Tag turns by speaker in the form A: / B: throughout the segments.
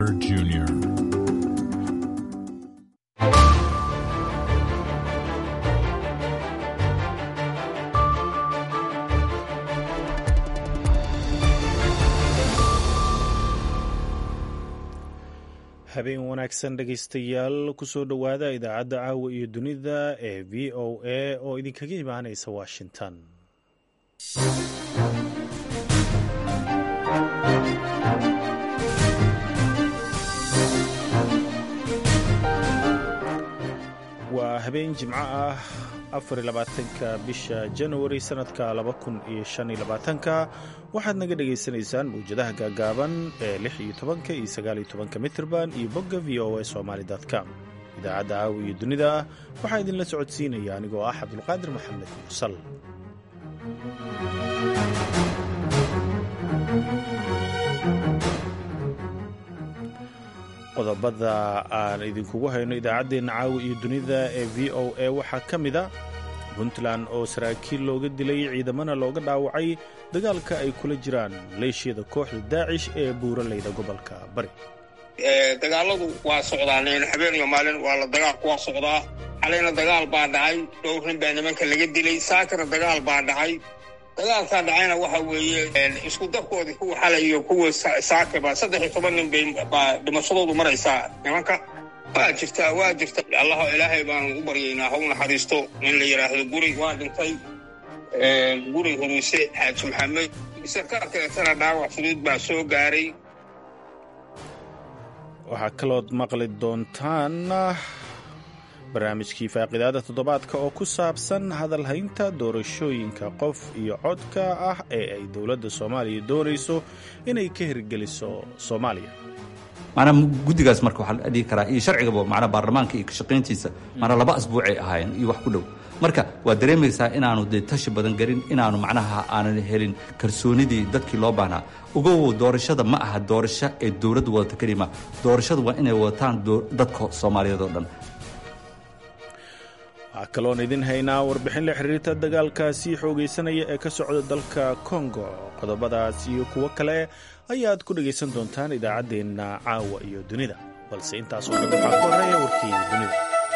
A: Jr.
B: habeen wanaagsan dhegaystayaal kusoo dhowaada idaacadda caawa iyo dunida ee v o a oo idinkaga imaanaysa washington waa habeen jimco ah afarlabaatanka bisha januari sannadka laba kun iyo shan iyo labaatanka waxaad naga dhagaysanaysaan mawjadaha gaagaaban ee lix iyo tobanka iyo sagaal iyo tobanka mitrban iyo bogga v o a somaali com idaacadda caawa iyo dunida waxaa idinla socodsiinaya anigoo ah cabdulqaadir maxamed mursal qodobada aan idinkugu hayno idaacaddeenna caawa iyo dunida ee v o a waxaa ka mid a puntland oo saraakiil looga dilay ciidamana looga dhaawacay dagaalka ay kula jiraan maleeshiyada kooxda daacish ee buuraleyda gobolka bari
C: dagaaladu waa socdaan habeen iyo maalin waa la dagaalku waa socdaa xalayna dagaal baa dhacay dhowr nin baa nimanka laga dilay saakana dagaal baa dhacay dagaalkaa dhacayna waxa weeye isku dabkoodii kuwa xalay iyo kuwa saakaba saddex iyo toban nin bay baa dhimashadoodu maraysaa nimanka waa jirtaa waa jirta allaho ilaahay baanu u baryaynaa ha u naxariisto nin la yidhaahdo guri waa dhintay guri huruuse xaaji maxamed sarkaal kaleetana dhaawac fudud baa soo gaaray
B: waxaa kalood maqli doontaan barnaamijkii faaqidaada toddobaadka oo ku saabsan hadalhaynta doorashooyinka qof iyo codka ah ee ay dowladda soomaaliya doonayso inay ka hirgeliso soomaaliya
D: maanaa guddigaas marka waxaa la dhihi karaa iyo sharcigaba macnaa baarlamaanka iyo kashaqayntiisa maanaa laba asbuucay ahaayeen iyo wax ku dhow marka waa dareemaysaa inaanu dee tashi badan garin inaanu macnaha aanan helin kalsoonidii dadkii loo baahnaa ugow doorashada ma aha doorasho ee dowladdu wadata kelima doorashadu waa inay wadataan dadka soomaaliyeed oo dhan
B: waxaa kaloon idin haynaa warbixin la xiriirta dagaalkaasi xoogaysanaya ee ka socda dalka kongo qodobadaas iyo kuwo kale ayaad ku dhegaysan doontaan idaacaddeenna caawa iyo dunida balse intaasoo dhan waxaa ku horeeya warkii dunida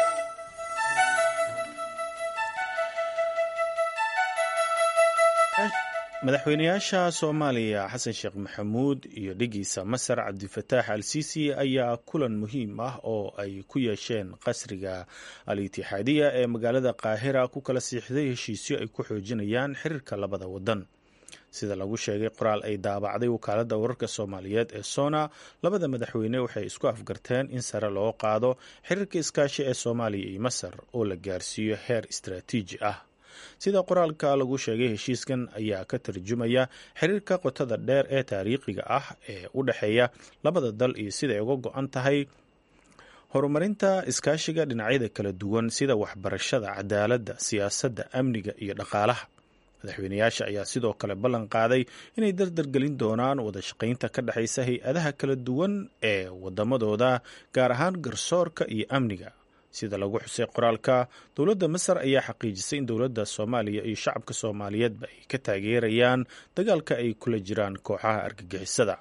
B: madaxweynayaasha soomaaliya xasan sheekh maxamuud iyo dhigiisa masar cabdifataax al siisi ayaa kulan muhiim ah oo ay ku yeesheen qasriga al itixaadiya ee magaalada qaahira ku kala siixday heshiisyo ay ku xoojinayaan xiriirka labada wadan sida lagu sheegay qoraal ay daabacday wakaaladda wararka soomaaliyeed ee sona labada madaxweyne waxay isku afgarteen in sare loo qaado xiriirka iskaashi ee soomaaliya iyo masar oo la gaarsiiyo heer istaraatiiji ah sida qoraalka lagu sheegay heshiiskan ayaa ka tarjumaya xiriirka qotada dheer ee taariikhiga ah ee u dhexeeya labada dal iyo siday uga go-an tahay horumarinta iskaashiga dhinacyada kala duwan sida waxbarashada cadaaladda siyaasadda amniga iyo dhaqaalaha madaxweynayaasha ayaa sidoo kale ballan qaaday inay dardargelin doonaan wada shaqaynta ka dhexaysa hay-adaha kala duwan ee wadamadooda gaar ahaan garsoorka iyo amniga sida lagu xusay qoraalka dowladda masar ayaa xaqiijisay in dowladda soomaaliya iyo shacabka soomaaliyeedba ay ka taageerayaan dagaalka ay kula jiraan kooxaha argagixisada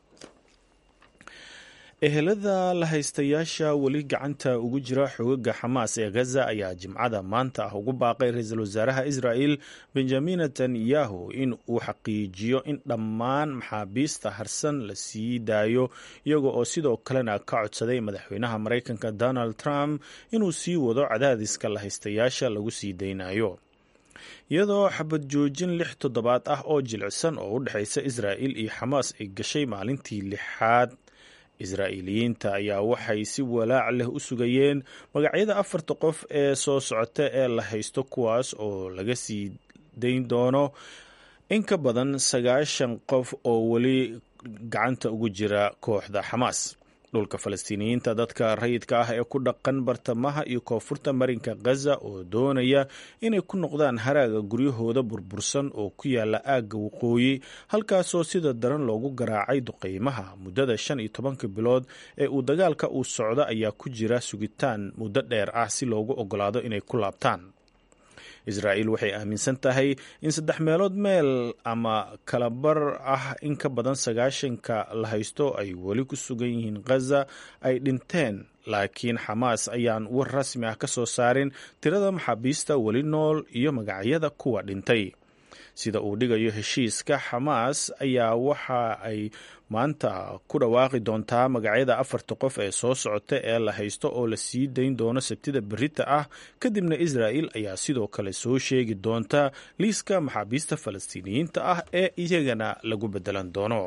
B: ehelada la haystayaasha weli gacanta ugu jira xogaga xamaas ee gaza ayaa jimcada maanta ah ugu baaqay ra-iisul wasaaraha israel benjamin netanyahu in uu xaqiijiyo in dhammaan maxaabiista harsan la sii daayo iyaga oo sidoo kalena ka codsaday madaxweynaha maraykanka donald trump inuu sii wado cadaadiska la haystayaasha lagu sii daynayo iyadoo xabad joojin lix toddobaad ah oo jilicsan oo u dhexaysa israa'il iyo xamaas ay gashay maalintii lixaad israa'iiliyiinta ayaa waxay si walaac leh u sugayeen magacyada afarta qof ee soo socota ee la haysto kuwaas oo laga sii dayn doono in ka badan sagaashan qof oo weli gacanta ugu jira kooxda xamaas dhulka falastiiniyiinta dadka rayidka ah ee ku dhaqan bartamaha iyo koonfurta marinka khaza oo doonaya inay ku noqdaan haraaga guryahooda burbursan oo ku yaala aagga waqooyi halkaasoo sida daran loogu garaacay duqeymaha muddada shan iyo tobanka bilood ee uu dagaalka uu socdo ayaa ku jira sugitaan muddo dheer ah si loogu ogolaado inay ku laabtaan israa'iil waxay aaminsan tahay in saddex meelood meel ama kalabar ah in ka badan sagaashanka la haysto ay weli ku sugan yihiin khaza ay dhinteen laakiin xamaas ayaan war rasmi ah ka soo saarin tirada maxaabiista weli nool iyo magacyada kuwa dhintay sida uu dhigayo heshiiska xamaas ayaa waxa ay maanta ku dhawaaqi doontaa magacyada afarta qof ee soo socota ee la haysto oo la sii dayn doono sabtida berita ah kadibna israa'il ayaa sidoo kale soo sheegi doonta liiska maxaabiista falastiiniyiinta ah ee iyagana lagu bedelan doono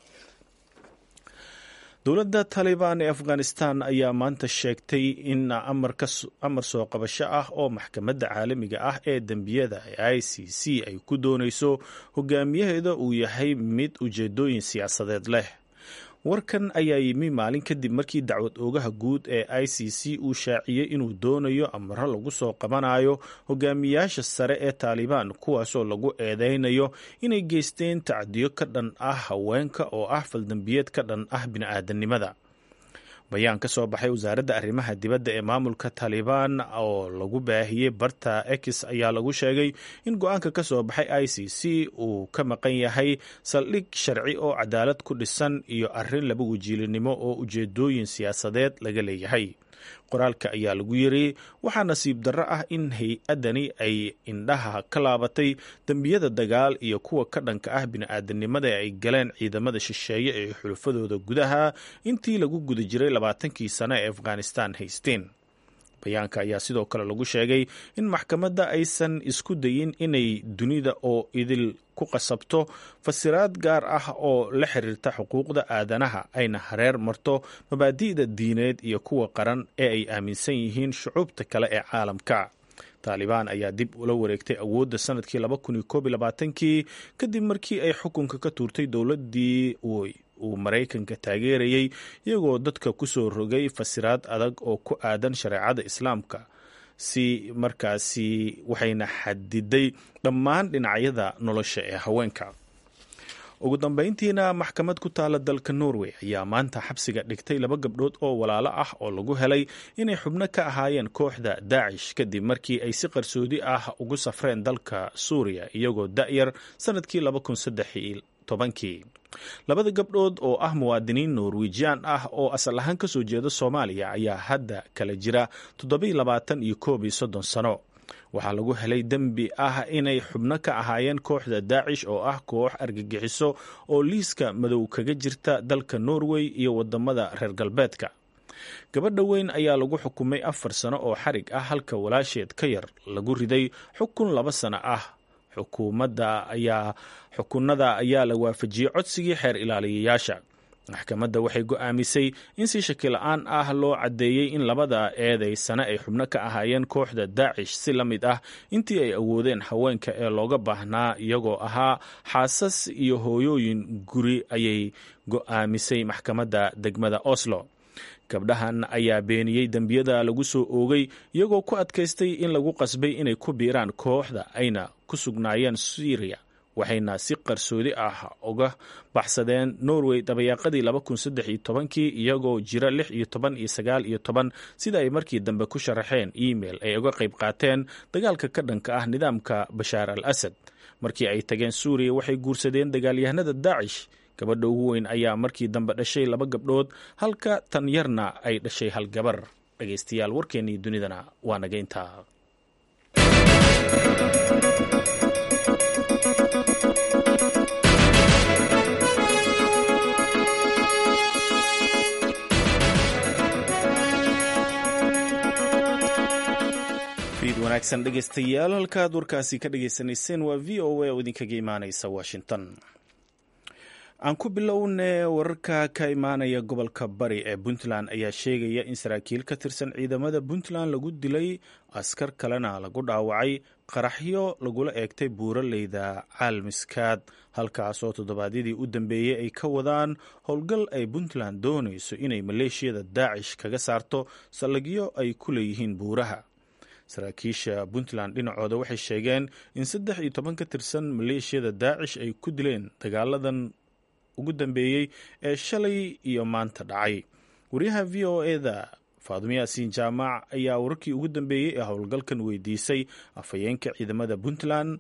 B: dowladda taalibaan ee afghanistan ayaa maanta sheegtay in amar soo qabasho ah oo maxkamadda caalamiga ah ee dembiyada ee i c c ay ku doonayso hogaamiyaheeda uu yahay mid ujeedooyin siyaasadeed leh warkan ayaa yimi maalin kadib markii dacwad oogaha guud ee i c c uu shaaciyey inuu doonayo amaro lagu soo qabanayo hogaamiyaasha sare ee taalibaan kuwaasoo lagu eedeynayo inay geysteen tacdiyo ka dhan ah haweenka oo ah faldambiyeed ka dhan ah bini-aadanimada bayaan ka soo baxay wasaaradda arrimaha dibadda ee maamulka taalibaan oo lagu baahiyey barta ex ayaa lagu sheegay in go-aanka ka soo baxay i c c uu ka maqan yahay saldhig sharci oo cadaalad ku dhisan iyo arrin laba wajiilinimo oo ujeedooyin siyaasadeed laga leeyahay qoraalka ayaa lagu yiri waxaa nasiib darro ah in hay-addani ay indhaha ka laabatay dembiyada dagaal iyo kuwa ka dhanka ah bini-aadanimada ee ay galeen ciidamada shisheeye ee xulufadooda gudaha intii lagu guda jiray labaatankii sano ee afghanistan haysteen bayaanka ayaa sidoo kale lagu sheegay in maxkamadda aysan isku dayin inay dunida oo idil ku qasabto fasiraad gaar ah oo la xiriirta xuquuqda aadanaha ayna hareer marto mabaadi'da diineed iyo kuwa qaran ee ay aaminsan yihiin shucuubta kale ee caalamka taalibaan ayaa dib ula wareegtay awoodda sanadkii laba kun iyo koob iyo labaatankii kadib markii ay xukunka ka tuurtay dowladdii uu maraykanka taageerayey iyagoo dadka ku soo rogay fasiraad adag oo ku aadan shareecada islaamka si markaasi waxayna xadiday dhammaan dhinacyada nolosha ee haweenka ugu dambeyntiina maxkamad ku taala dalka norway ayaa maanta xabsiga dhigtay laba gabdhood oo walaalo ah oo lagu helay inay xubno ka ahaayeen kooxda daacish kadib markii ay si qarsoodi ah ugu safreen dalka suuriya iyagoo da'yar sanadkii tobankii labada gabdhood oo ah muwaadiniin norwejian ah oo asal ahaan ka soo jeeda soomaaliya ayaa hadda kala jira toddobiy labaatan iyo koob iyo soddon sano waxaa lagu helay dembi ah inay xubno ka ahaayeen kooxda daacish oo ah koox argagixiso oo liiska madow kaga jirta dalka norway iyo wadamada reer galbeedka gabadha weyn ayaa lagu xukumay afar sano oo xarig ah halka walaasheed ka yar lagu riday xukun laba sano ah xukuumadda ayaa xukunada ayaa la waafajiyey codsigii xeer ilaaliyayaasha maxkamadda waxay go'aamisay in si shaki la-aan ah loo caddeeyey in labada eeday sane ay xubno ka ahaayeen kooxda daacish si la mid ah intii ay awoodeen haweenka ee looga baahnaa iyagoo ahaa xaasas iyo hooyooyin guri ayay go'aamisay maxkamadda degmada oslo gabdhahan ayaa beeniyey dembiyada lagu soo oogay iyagoo ku adkaystay in lagu qasbay inay ku biiraan kooxda ayna ku sugnaayeen syriya waxayna si qarsoodi ah uga baxsadeen norway dabayaaqadii laba kun saddex iyo tobankii iyagoo jira lix iyo toban iyo sagaal iyo toban sida ay markii dambe ku sharaxeen email ay uga qayb qaateen dagaalka ka dhanka ah nidaamka bashaar al asad markii ay tageen suuriya waxay guursadeen dagaalyahanada daacish gabadha ugu weyn ayaa markii dambe dhashay laba gabdhood halka tan yarna ay dhashay hal gabar dhegaystayaal warkeennii dunidana waa naga intaa wanaagsan dhegaystayaal halkaad warkaasi ka dhagaysanayseen waa v o a oo idinkaga imaanaysa washington aan ku bilownee wararka ka imaanaya gobolka bari ee puntland ayaa sheegaya in saraakiil ka tirsan ciidamada puntland lagu dilay askar kalena lagu dhaawacay qaraxyo lagula eegtay buuraleyda caalmiskaad halkaasoo toddobaadyadii u dambeeyey ay ka wadaan howlgal ay puntland doonayso inay maleeshiyada daacish kaga saarto saldhigyo ay ku leeyihiin buuraha saraakiisha puntland dhinacooda waxay sheegeen in saddex iyo toban ka tirsan maleeshiyada daacish ay ku dileen dagaaladan ugu dambeeyey ee shalay iyo maanta dhacay wariyaha v o eda faadumo yaasiin jaamac ayaa wararkii ugu dambeeyey ee howlgalkan weydiisay afhayeenka ciidamada puntland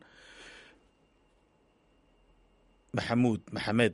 B: maxamuud maxamed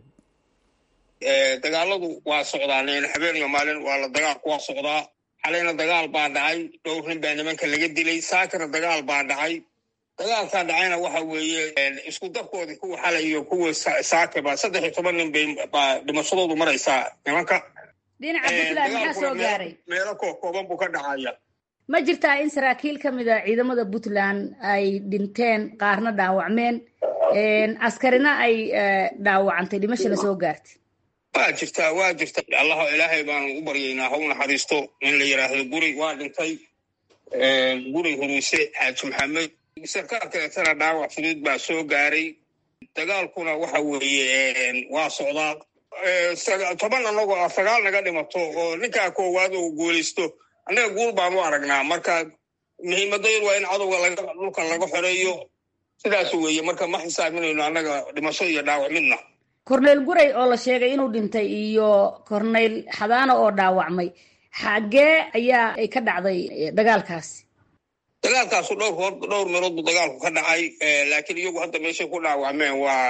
C: dagaaladu waa socdaan habeen iyo maalin waa la dagaalku waa socdaa xalayna dagaal baa dhacay dhowr nin baa nimanka laga dilay saakana dagaal baa dhacay dagaalkaa dhacayna waxa weeye isku darkoodii kuwa xalay iyo kuwa saakaba saddex iyo toban nin bay baa dhimashadoodu maraysaa nimanka
A: dhinaca puntland maxaa soo gaaray
C: meelo kooban buu ka dhacaya
A: ma jirtaa in saraakiil ka mid a ciidamada puntland ay dhinteen qaarna dhaawacmeen askarina ay dhaawacantay dhimashana soo gaartay
C: waa jirtaa waa jirta allah ilaahay baanu u baryaynaa ha u naxariisto in la yidhaahdo guri waa dhintay guri huruuse xaaji maxamed sarkaal kaleetana dhaawac fudud baa soo gaaray dagaalkuna waxa weeye waa socdaa toban anagoo ah sagaal naga dhimato oo ninkaa koowaad uu guulaysto annaga guul baan u aragnaa marka muhiimadayadu waa in cadowga dhulka laga xoreeyo sidaas weeye marka ma xisaabinayno annaga dhimasho iyo dhaawac midna
A: corneyl guray oo la sheegay inuu dhintay iyo corneyl xadaano oo dhaawacmay xaggee ayaa ay ka dhacday dagaalkaasi
C: dagaalkaasu dhowr dhowr meelood buu dagaalku ka dhacay laakiin iyagu hadda meeshay ku dhaawacmeen waa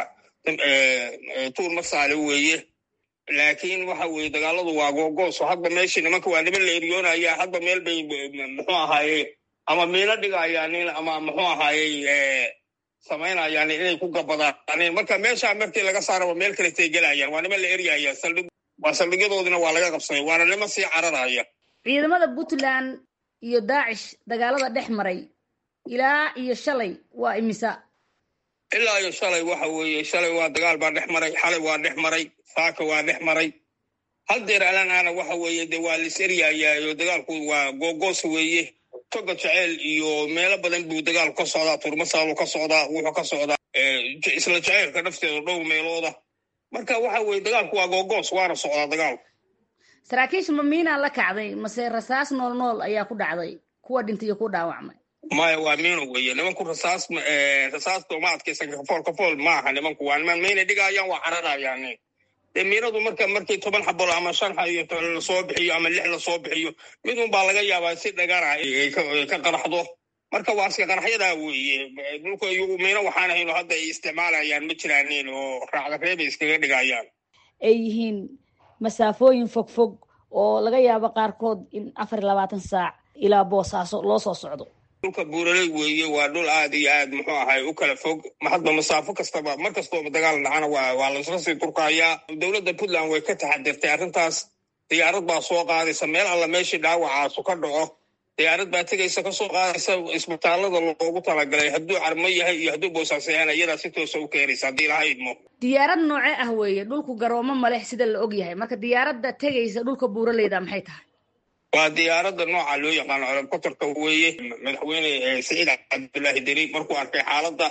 C: tuur masaale weeye laakiin waxa weeye dagaaladu waa googooso hadba meeshii nimanka waa niman la eryoonaya hadba meel bay muxuu ahaaye ama miino dhigayaanin ama muxuu ahaaye samaynayaan inay ku gabadaaneen marka meeshaa markii laga saaraba meel kaletay gelayaan waa niman la eryaya saldhig waa saldhigyadoodina waa laga qabsaday waana niman sii cararaya
A: ciidamada puntland iyo daacish dagaalada dhex maray ilaa iyo shalay waa imisa
C: ilaa iyo shalay waxa weeye shalay waa dagaal baa dhex maray xalay waa dhex maray saaka waa dhex maray hal deer alanaana waxa weeye de waa lis eryayaayo dagaalku waa googoos weeye toga jeceyl iyo meelo badan buu dagaalku ka socdaa turmasaalu ka socdaa wuxuu ka socdaa isla jeceylka dhafteeda dhowr meelooda marka waxa weeye dagaalku waa googoos waana socdaa dagaalku
A: saraakiisha ma miinaa la kacday mase rasaas nool nool ayaa ku dhacday kuwa dhintay iyo ku dhaawacmay
C: maya waa miino weeye nimanku rasaas rasaasta uma adkaysan kafool kafool maaha nimanku waa niman mayna dhigayaan waa cararayaan dee miinadu marka markii toban xabolo ama shan lasoo bixiyo ama lix lasoo bixiyo midun baa laga yaabaa si dhagara ka qaraxdo marka waa iska qaraxyadaa weeye dhulka iyagu miino waxaan ahayno hadda ay isticmaalayaan ma jiraanin oo raacda reebay iskaga dhigayaan
A: ay yihiin masaafooyin fog fog oo laga yaabo qaarkood in afar iyo labaatan saac ilaa boosaaso loo soo socdo
C: dhulka buuraley weeye waa dhul aad iyo aad muxuu ahay u kala fog hadba masaafo kastaba mar kastoo dagaal dhacana waa waa laisla sii durkayaa dowladda puntland way ka taxadirtay arrintaas diyaarad baa soo qaadaysa meel alla meeshii dhaawacaasu ka dhaco diyaarad baa tegaysa kasoo qaadaysa isbitaalada loogu talagalay hadduu carmo yahay iyo hadduu boosaas yahan iyadaa si toosa u keenaysa haddii laha idmo
A: diyaarad noocee ah weeye dhulku garoomo maleh sida la og yahay marka diyaaradda tegaysa dhulka buuraleyda maxay tahay
C: waa diyaaradda nooca loo yaqaano colobkotorka weeye madaxweyne saciid cabdullaahi deri markuu arkay xaaladda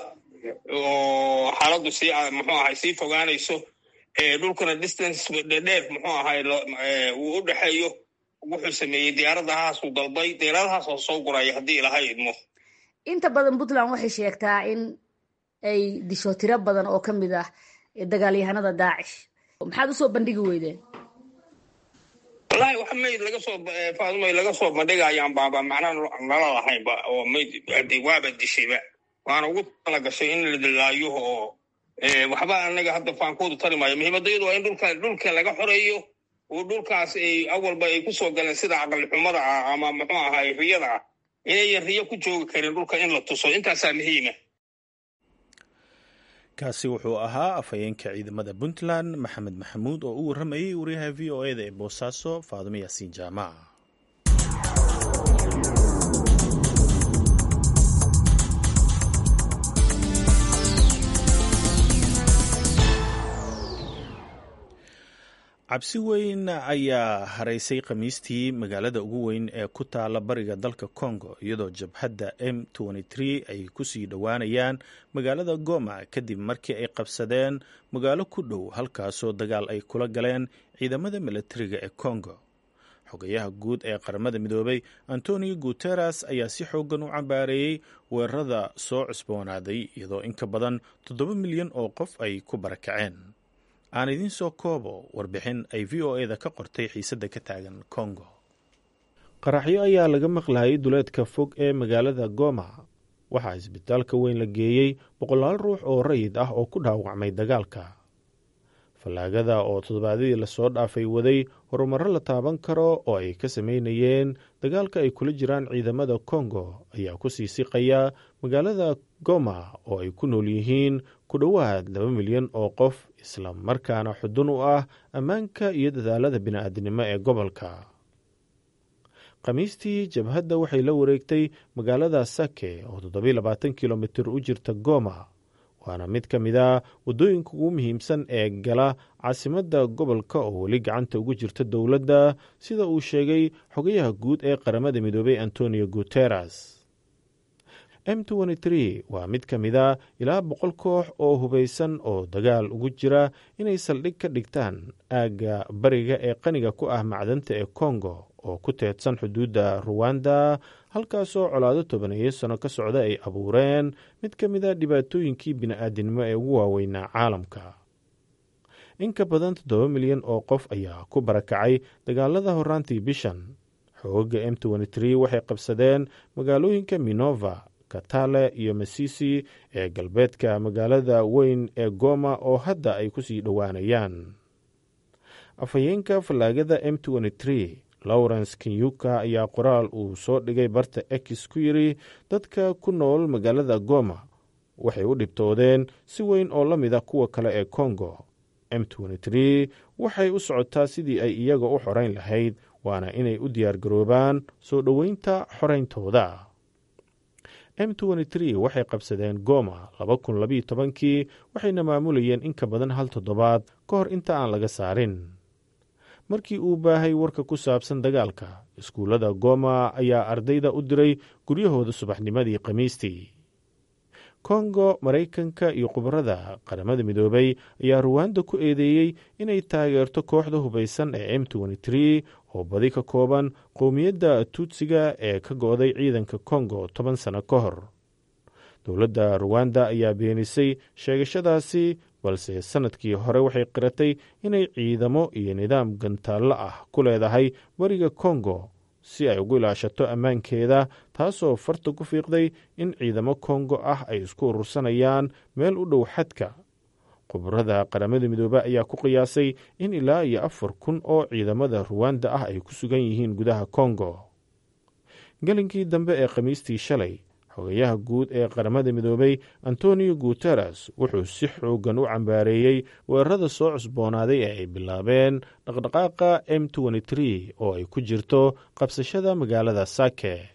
C: oo xaaladdu sii muxuu ahay sii fogaanayso dhulkana distance dheer muxuu ahay uu u dhexeeyo wuxuu sameeyey diyaaradahaasuu dalbay diyaaradahaas oo soo guraya haddii ilaha idmo
A: inta badan puntland waxay sheegtaa in ay disho tiro badan oo ka mid ah dagaalyahanada daacish maxaad usoo bandhigi weydeen
C: wallahi wax mayd laga soo faadumay laga soo bandhigayaan baaba macnaa nala lahaynba oo mayd waaba dishayba waana ugu tala gashay in la dilaayo oo waxba anaga hadda faankoodu tari maayo muhiimadayadu waa in dhulka dhulka laga xoreeyo oo dhulkaas ay awalba ay kusoo galeen sida aqali xumada ah ama muxuu ahay riyada ah inayan riyo ku joogi karin dhulka in la tuso intaasaa muhiima
B: kaasi wuxuu ahaa afhayeenka ciidamada puntland maxamed maxamuud oo u warramayay wariyaha v o eda ee boosaaso faadimo yaasiin jaamac cabsi weyn ayaa haraysay khamiistii magaalada ugu weyn ee ku taala bariga dalka congo iyadoo jabhadda m ay kusii dhowaanayaan magaalada goma kadib markii ay qabsadeen magaalo ku dhow halkaasoo dagaal ay kula galeen ciidamada milatariga ee congo xogayaha guud ee qaramada midoobay antonio guteres ayaa si xoogan u cambaareeyey weerarada soo cusboonaaday iyadoo in ka badan toddoba milyan oo qof ay ku barakaceen aan idiin soo koobo warbixin ay v o eda ka qortay xiisadda ka taagan congo qaraxyo ayaa laga maqlayay duleedka fog ee magaalada goma waxaa isbitaalka weyn la geeyey boqolaal ruux oo rayid ah oo ku dhaawacmay dagaalka fallaagada oo toddobaadyadii lasoo dhaafay waday horumarro la taaban karo oo ay ka sameynayeen dagaalka ay kula jiraan ciidamada kongo ayaa ku sii siqaya magaalada goma oo ay ku nool yihiin ku dhowaad laba milyan oo qof isla markaana xudun u ah ammaanka iyo dadaalada bini'aadinimo ee gobolka khamiistii jabhadda waxay la wareegtay magaalada sake oo toddobiy labaatan kilomitir u jirta goma waana mid ka mid a waddooyinka ugu muhiimsan ee gala caasimadda gobolka oo weli gacanta ugu jirta dowladda sida uu sheegay xogayaha guud ee qaramada midoobay antonio guteres m waa mid ka mid a ilaa boqol koox oo hubaysan oo dagaal ugu jira inay saldhig ka dhigtaan aagga bariga ee qaniga ku ah macdanta ee kongo oo ku teedsan xuduudda ruwanda halkaasoo colaado tobaneeyo sano ka socda ay abuureen mid ka mid a dhibaatooyinkii bini'aadinimo ee ugu waaweynaa caalamka in ka badan toddoba milyan oo qof ayaa ku barakacay dagaalada horaantii bishan xooga m waxay qabsadeen magaalooyinka minova katale iyo masisi ee galbeedka magaalada weyn ee goma oo hadda ay ku sii dhowaanayaan afhayeenka fallaagada m lawrence kenyuka ayaa qoraal uu soo dhigay barta ex ku yidri dadka ku nool magaalada goma waxay u dhibtoodeen si weyn oo la mid a kuwa kale ee kongo m waxay u socotaa sidii ay iyaga u xorayn lahayd waana inay u diyaargaroobaan soo dhoweynta xorayntooda m waxay qabsadeen goma kii waxayna maamulayeen in ka badan hal toddobaad ka hor inta aan laga saarin markii uu baahay warka ku saabsan dagaalka iskuullada goma ayaa ardayda u diray guryahooda subaxnimadii khamiistii kongo maraykanka iyo khubarada qaramada midoobay ayaa ruwanda ku eedeeyey inay taageerto kooxda hubaysan ee m oo badi ka kooban qowmiyadda tuutsiga ee ka go'day ciidanka kongo toban sano ka hor dowladda ruwanda ayaa beenisay sheegashadaasi balse sanadkii hore waxay qiratay inay ciidamo iyo nidaam gantaallo ah ku leedahay bariga kongo si ay ugu ilaashato ammaankeeda taasoo farta ku fiiqday in ciidamo kongo ah ay isku urursanayaan meel u dhow xadka khubarada qaramada midoobe ayaa ku qiyaasay in ilaa iyo afar kun oo ciidamada ruwanda ah ay ku sugan yihiin gudaha kongo gelinkii dambe ee khamiistii shalay xogayaha guud ee qaramada midoobay antonio guteres wuxuu si xoogan u cambaareeyey weerarada soo cusboonaaday ee ay bilaabeen dhaqdhaqaaqa m oo ay ku jirto qabsashada magaalada sake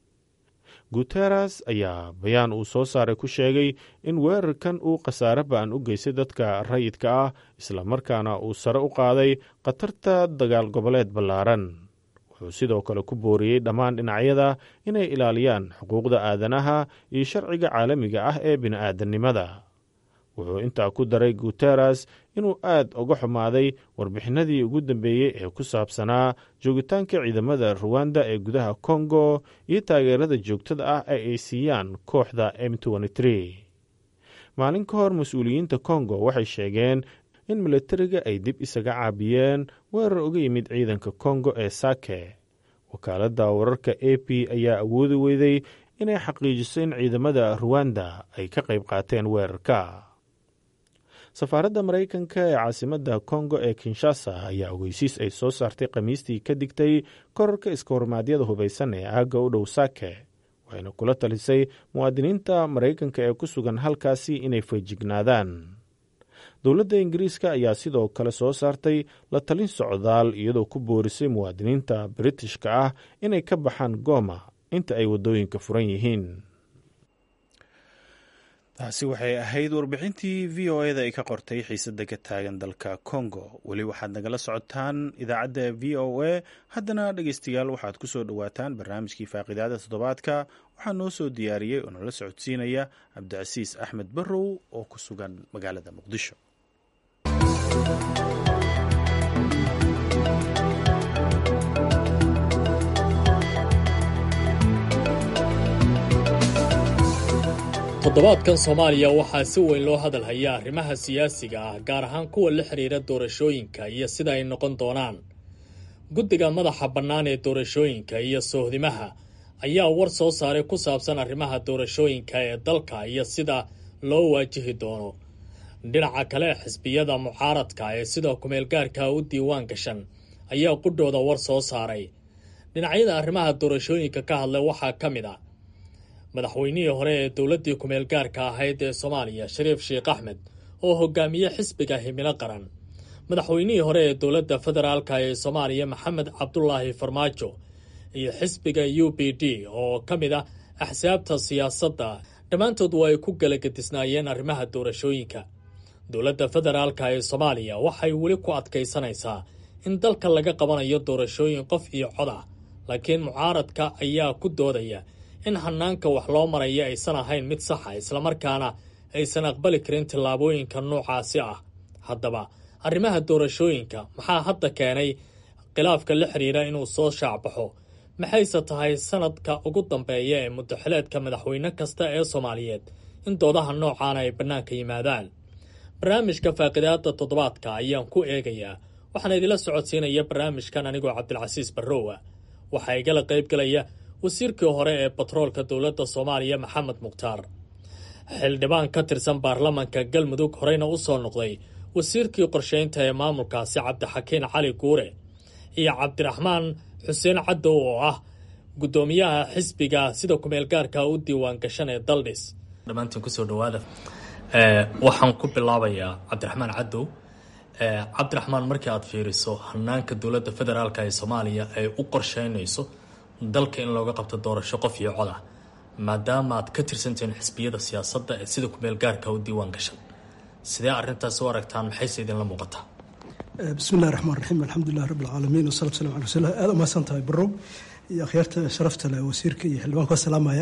B: guteres ayaa bayaan uu soo saaray ku sheegay in weerarkan uu khasaare ba'an u geystay dadka rayidka ah islamarkaana uu sare u qaaday khatarta dagaal goboleed ballaaran wuxuu sidoo kale ku booriyey dhammaan dhinacyada inay ilaaliyaan xuquuqda aadanaha iyo sharciga caalamiga ah ee bini'aadannimada wuxuu intaa ku daray guteres inuu aad uga xumaaday warbixinadii ugu dambeeyey ee ku saabsanaa joogitaanka ciidamada ruwanda ee gudaha kongo iyo taageerada joogtada ah ee ay siiyaan kooxda m maalin ka hor mas-uuliyiinta kongo waxay sheegeen in milatariga ay dib isaga caabiyeen weerar uga yimid ciidanka kongo ee sake wakaaladda wararka a p ayaa awoodi weyday inay xaqiijiso in ciidamada ruwanda ay ka qayb qaateen weerarka safaaradda maraykanka ee caasimadda kongo ee kinshasa ayaa ogeysiis ay soo saartay khamiistii ka digtay korarka iska hormaadyada hubaysan ee aagga u dhow sake waxayna kula talisay muwaadiniinta maraykanka ee ku sugan halkaasi inay feejignaadaan dowladda ingiriiska ayaa sidoo kale soo saartay la talin socdaal iyadoo ku boorisay muwaadiniinta britishka ah inay ka baxaan gooma inta ay waddooyinka furan yihiin taasi waxay ahayd warbixintii v o eda ay ka qortay xiisadda ka taagan dalka congo weli waxaad nagala socotaan idaacadda v o a haddana dhegeystayaal waxaad ku soo dhowaataan barnaamijkii faaqidaada toddobaadka waxaa noo soo diyaariyey oo nala socodsiinaya cabdicasiis axmed barrow oo ku sugan magaalada muqdisho
E: toddobaadkan soomaaliya waxaa si weyn loo hadal hayaa arrimaha siyaasiga ah gaar ahaan kuwa la xidhiira doorashooyinka iyo sida ay noqon doonaan guddiga madaxa bannaan ee doorashooyinka iyo soohdimaha ayaa war soo saaray ku saabsan arrimaha doorashooyinka ee dalka iyo sida loo waajihi doono dhinaca kale xisbiyada mucaaradka ee sida kumeelgaarka u diiwaan gashan ayaa qudhooda war soo saaray dhinacyada arrimaha doorashooyinka ka hadlay waxaa ka mid ah madaxweynihii hore ee dowladdii kumeelgaarka ahayd ee soomaaliya shariif sheekh axmed oo hogaamiye xisbiga himilo qaran madaxweynihii hore ee dowladda federaalka ee soomaaliya maxamed cabdulaahi farmaajo iyo xisbiga u b d oo ka mid ah axsaabta siyaasadda dhammaantood waa ay ku galagadisnaayeen arrimaha doorashooyinka dowladda federaalka ee soomaaliya waxay weli ku adkaysanaysaa in dalka laga qabanayo doorashooyin qof iyo cod ah laakiin mucaaradka ayaa ku doodaya in hanaanka wax loo maraya aysan ahayn mid saxa islamarkaana aysan aqbali karin tillaabooyinka noocaasi ah haddaba arrimaha doorashooyinka maxaa hadda keenay khilaafka la xidhiira inuu soo shaacbaxo maxayse tahay sanadka ugu dambeeya ee muddaxileedka madaxweyne kasta ee soomaaliyeed in doodaha noocaana ay bannaanka yimaadaan barnaamijka faaqidaada toddobaadka ayaan ku eegayaa waxaana idila socodsiinaya barnaamijkan anigoo cabdilcasiis barrowa waxaa igala qaybgalaya wasiirkii hore ee batroolka dowladda soomaaliya maxamed mukhtaar xildhibaan ka tirsan baarlamanka galmudug horeyna u soo noqday wasiirkii qorsheynta ee maamulkaasi cabdixakiin cali guure iyo cabdiraxmaan xuseen caddow oo ah guddoomiyaha xisbiga sida kumeelgaarka u diiwaan gashan ee daldhis dhammaantiin kusoo dhawaada waxaan ku bilaabayaa cabdiraxmaan caddow cabdiraxmaan markii aad fiiriso hanaanka dowladda federaalk ee soomaaliya ay u qorsheynayso dalka in looga qabto doorasho qof iyo cod ah maadaama aad ka tirsantihiin xisbiyada siyaasadda ee sida kumeelgaarka u diiwaan gashan sidee arrintaas u aragtaan maxayse idinla muuqataa
F: bismi illahi raxmaan raxiim alxamdulilah rabi alcaalamiin wasalatu salam ala rasulilah aada umahadsan tahay barow iyo akhyaarta sharafta leh wasiirka iyo xildhibaanka waa salaamaya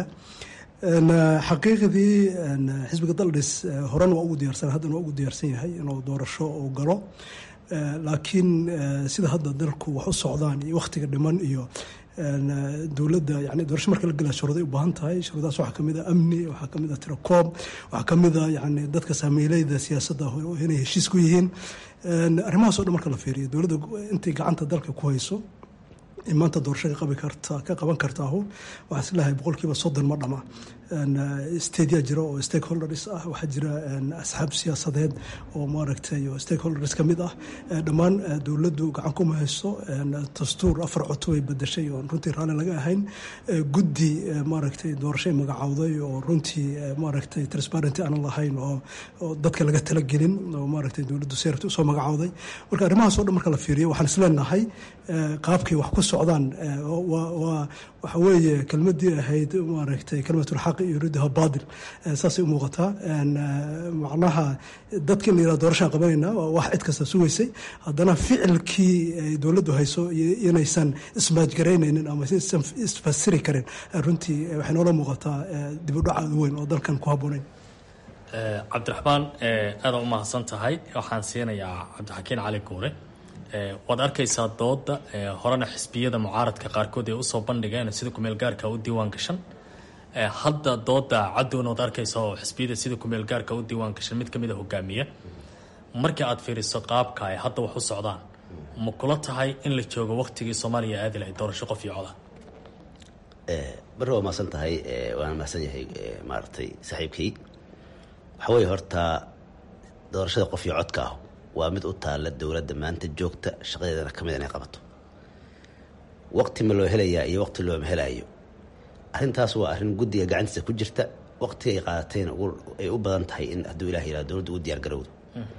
F: xaqiiqdii xisbiga daldhis horena waa ugu diyaarsan haddana waa ugu diyaarsan yahay inuu doorasho uu galo laakiin sida hadda dalku wax u socdaan iyo wakhtiga dhiman iyo dowladda yani doorasho marka la gelaa shuruuday u baahan tahay shuruudahaas waxaa kamid ah amni waxaa kamid ah tirakoob waxaa kamid ah yani dadka saamiileyda siyaasadda inay heshiis ku yihiin arrimahaas o dhan marka la fiiriyo dowladda intay gacanta dalka ku hayso maanta doorasho ka qabi karta ka qaban kartaahu waxaa isleeyahay boqolkiiba soddon ma dhama stadia jira oo stakeholders ah waxaa jira asxaab siyaasadeed oo maaragtay oo stakeholders ka mid ah dhammaan dowladdu gacan kuma hayso dastuur afar coto ay bedeshay oo runtii raalli laga ahayn guddi maaragtay doorashay magacowday oo runtii maaragtay transparenty aanan lahayn oo dadka laga talagelin oo maaragtay dowladdu seerta usoo magacowday marka arrimahaas o dhan marka la fiiriyo waxaan isleenahay qaabkay wax ku socdaan waa waxa weeye kelmadii ahayd maaragtay kalimatulxaq yuriiduha baadil saasay u muuqataa macnaha dadka in la yihahdo doorashaan qabanayna waa wax cid kasta sugaysay haddana ficilkii ay dowladdu hayso inaysan ismaajgaraynaynin ama isan isfasiri karin runtii waxay noola muuqataa dib u dhac aada weyn oo dalkan ku habboonayn
E: cabdiraxmaan aada u mahadsan tahay waxaan siinayaa cabdixakiin cali guure waad arkaysaa dooda horena xisbiyada mucaaradka qaarkood ay usoo bandhigeen sida kumeelgaarka u diiwaan gashan hadda dooda cadowna waad arkaysaa oo xisbiyada sida kumeelgaarka u diiwaan gashan mid kamid a hogaamiya markii aad fiiriso qaabka ay hadda wax u socdaan ma kula tahay in la joogo waktigii soomaaliya aadi lahayd doorasho qof iyo coda
G: bari waa mahadsan tahay waana mahadsan yahay maaragtay saaxiibkay waxa weeye horta doorashada qof iyo codka ah waa mid u taalla dowladda maanta joogta shaqadeedana ka mid inay qabato waqti ma loo helayaa iyo waqti looma helaayo arrintaas waa arrin guddiga gacantiisa ku jirta waqti ay qaadatayna ay u badan tahay in hadduu ilah yihahdo dowladda ugu diyaar garowdo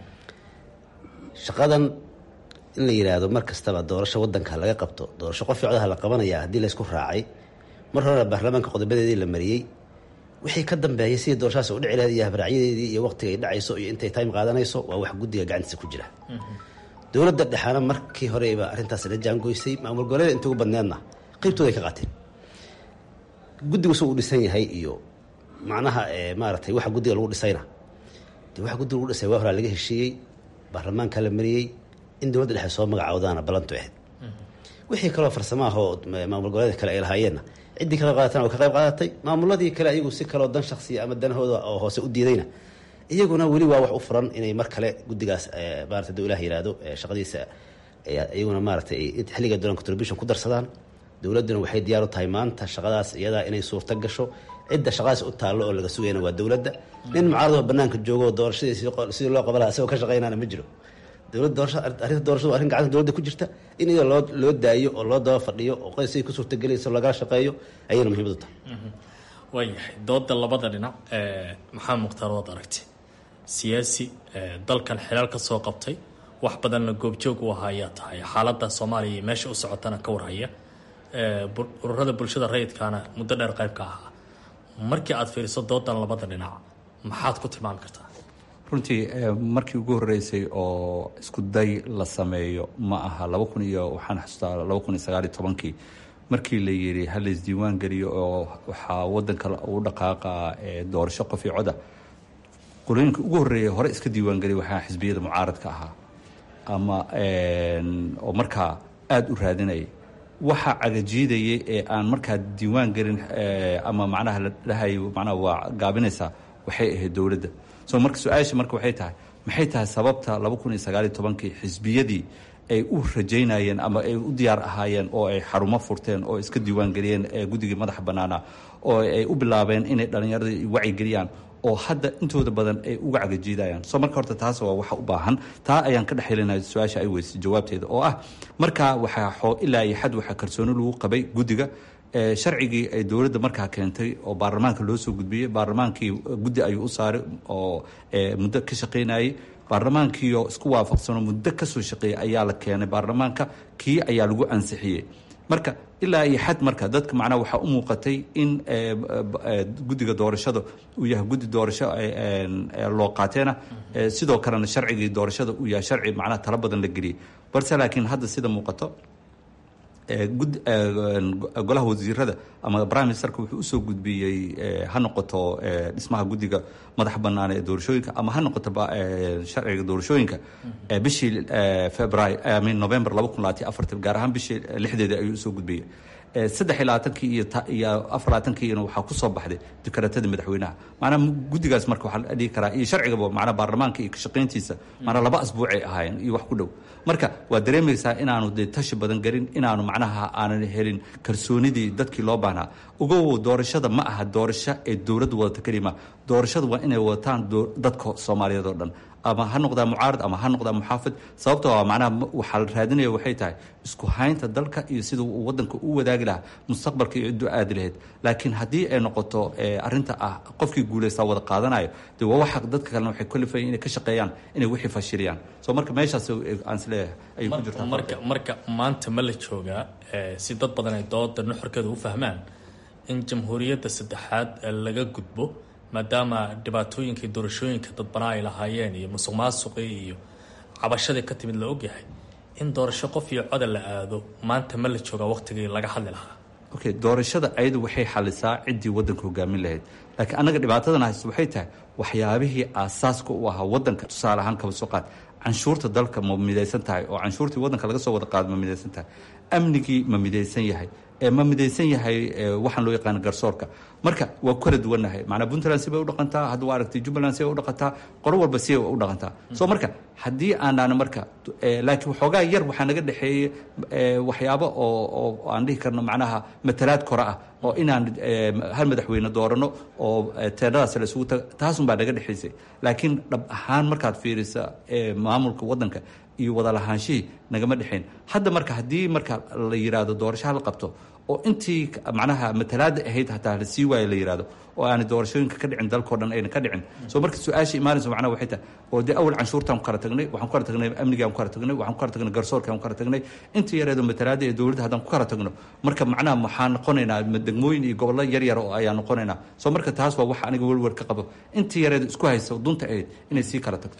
G: shaqadan in la yidhaahdo mar kastaba doorasho waddanka laga qabto doorasho qof codha la qabanayaa haddii laysku raacay mar horena baarlamaanka qodobadeedii la mariyey wixii ka dambeeyay sidii doorashadaas u dhici lahayd iyo habraacyadeedii iyo waqtiga ay dhacayso iyo intay time qaadanayso waa wax guddiga gacantiisa ku jira dowladda dhexaana markii horeyba arrintaas la jaangoysay maamul goboleeda inta ugu badneedna qeybtooda ay ka qaateen guddigu suu u dhisan yahay iyo macnaha maaratay waxa guddiga lagu dhisayna de waxa guddiga lagu dhisay waa horaa laga heshiiyey baarlamaanka la mariyey in dowladda dhexe soo magacawdaana ballantu ahayd wixii kaloo farsamaahoo maamul goboleedka kale ay lahaayeenna ciddii ka qayb qaadatana waa ka qayb qaadatay maamuladii kale ayagu si kaloo dan shaksiya ama danahooda oo hoose u diidayna iyaguna weli waa wax u furan inay mar kale guddigaas maarata duu ilah yihahdo shaqadiisa iyaguna maaratay xilliga dolan contribution ku darsadaan dowladduna waxay diyaar u tahay maanta shaqadaas iyadaa inay suurta gasho cidda shaqadaas u taallo oo laga sugayna waa dowladda nin mucaaradoo banaanka joogo doorashadii sidii loo qaban laha isagoo ka shaqaynaana ma jiro dowlad doorasha arrinta doorashadu arrin gacanta dowladda ku jirta in iyada loo loo daayo oo loo daba fadhiyo oo qoyskay ku suurtagelayso lagala shaqeeyo ayayna muhiimad u tahay
E: waayahay dooda labada dhinac maxamed mukhtaar waad aragtay siyaasi dalkan xilaal ka soo qabtay wax badanna goobjoog u ahaa ayaa tahay xaaladda soomaaliya iyo meesha u socotana ka warhaya ururada bulshada rayidkaana muddo dheer qayb ka ahaa markii aad fiiriso doodan labada dhinac maxaad ku tilmaami kartaa
D: runtii markii ugu horeysay oo isku day la sameeyo ma aha laba kun iyo waxaan xasuustaa laba kun iyo sagaaliyo tobankii markii la yidhi ha la isdiiwaan geliyo oo waxaa wadanka u dhaqaaqa doorasho qof iyo coda qolooyinka ugu horreeya hore iska diiwaan geliya waxaa xisbiyada mucaaradka ahaa ama oo markaa aada u raadinayay waxa cagajiidayay ee aan markaa diiwaan gelin ama macnaha la dhahayo macnaha waa gaabinaysaa waxay ahayd dowladda so marka su-aasha marka waxay tahay maxay tahay sababta laba kun iyo sagaaliyo tobankii xisbiyadii ay u rajaynayeen ama ay u diyaar ahaayeen oo ay xarumo furteen oo iska diiwaan geliyeen guddigii madaxa bannaana oo ay u bilaabeen inay dhallinyarada wacyigeliyaan oo hadda intooda badan ay uga cagajiidayaan soo marka horta taas waa waxa u baahan taa ayaan ka dhex helinaya su-aasha ay weysay jawaabteeda oo ah markaa waxaa ilaa iyo xad waxaa kalsooni lagu qabay guddiga sharcigii ay dowladda markaa keentay oo baarlamaanka loo soo gudbiyey baarlamaankii guddi ayuu u saaray oo muddo ka shaqaynayay baarlamaankiioo isku waafaqsanoo muddo kasoo shaqeeyay ayaa la keenay baarlamaanka kii ayaa lagu ansixiyey marka ilaa iyo xad marka dadka macnaha waxaa u muuqatay in guddiga doorashada uu yahay guddi doorasho loo qaateena sidoo kalena sharcigii doorashada uu yahay sharci macnaha talo badan la geliyey balse laakiin hadda sida muuqato golaha wasiirada ama prime ministerka wuxuu usoo gudbiyey ha noqoto dhismaha guddiga madaxa bannaan ee doorashooyinka ama ha noqoto sharciga doorashooyinka bishii february min november laba kun labaatiyo afartan gaar ahaan bishii lixdeeda ayuu usoo gudbiyey saddex iyo labaatankii iyo iyo afar labaatankiina waxaa kusoo baxday dikaraatadii madaxweynaha macnaha guddigaas marka waxaa la dhihi karaa iyo sharcigaba macnaha baarlamaanka iyo kashaqayntiisa macnaha laba asbuucay ahaayeen iyo wax ku dhow marka waa dareemaysaa inaanu dee tashi badan gelin inaanu macnaha aanan helin kalsoonidii dadkii loo baahnaa ogow doorashada ma aha doorasho ee dowladdu wadata kelima doorashada waa inay wadataan dadka soomaaliyeed oo dhan ama ha noqdaa mucaarad ama ha noqdaa muxaafid sababta waa macnaha waxaa la raadinaya waxay tahay isku haynta dalka iyo sida uu wadanka u wadaagi lahaa mustaqbalka iyo cidduu aadi lahayd laakiin haddii ay noqoto arrinta ah qofkii guulaystaa wada qaadanayo dee waa waxa dadka kalena waxay kalifayeen inay ka shaqeeyaan inay wixii fashiliyaan so marka meeshaas aan isleeyahay ayay ku jirtaa
E: marka marka maanta ma la joogaa si dad badan ay dooda nuxurkeeda u fahmaan in jamhuuriyadda saddexaad laga gudbo maadaama dhibaatooyinkii doorashooyinka dadbanaa ay lahaayeen iyo musuq maasuqii iyo cabashadii ka timid la ogyahay in doorasho qof iyo coda la aado maanta ma la joogaa waqtigii laga hadli lahaa
D: okay doorashada ayadu waxay xalisaa ciddii waddanka hogaamin lahayd laakiin annaga dhibaatadan haysta waxay tahay waxyaabihii aasaaska u ahaa waddanka tusaale ahaan kaba soo qaad canshuurta dalka ma midaysan tahay oo canshuurtii waddanka laga soo wada qaado ma midaysan tahay amnigii ma midaysan yahay ma midaysan yahay waxaan loo yaqaana garsoorka marka waa ku kala duwannahay macnaa puntland si bay u dhaqantaa hadda waa aragtay jubbaland si bay u dhaqantaa qolo walba si bay u dhaqantaa soo marka haddii aanaan marka laakiin waxoogaa yar waxaa naga dhexeeyey waxyaabo oo oo aan dhihi karno macnaha matalaad kore ah oo inaan hal madaxweyne doorano oo teedhadaas la isugu taga taasunbaa naga dhexaysay laakiin dhab ahaan markaad fiirisa maamulka waddanka iyo wada lahaanshihii nagama dhexayn hadda marka haddii marka la yidhaahdo doorasho la qabto oo intii macnaha matalaada ahayd hataa la sii waayo la yidhahdo oo aanay doorashooyinka ka dhicin dalkao dhan ayna ka dhicin soo marka su-aasha imaanaysa macnaha waxay tahay oo dee awal canshuurtaan ku kala tagnay waxaan ku kala tagnay amnigaan ku kala tagnay waxaan ku kala tagnay garsoorkaan ku kala tagnay intii yareedo matalaada ee dowladda haddaan ku kala tagno marka macnaha waxaan noqonaynaa degmooyin iyo gobollo yar yar oo ayaan noqonaynaa soo marka taas waa wax aniga welwel ka qabo intii yareedo isku haysa dunta ahayd inay sii kala tagto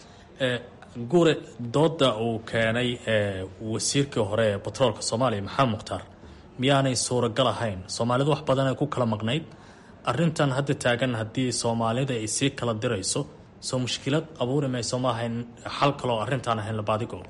E: guure dooda uu keenay wasiirkii hore ee batroolka soomaaliya maxamed mukhtaar miyaanay suuragal ahayn soomaalidu wax badan ay ku kala maqnayd arintan hadda taagan haddii soomaalida ay sii kala dirayso soo mushkilad abuuri mayso ma ahayn xal kaloo arrintaan ahayn labaadigo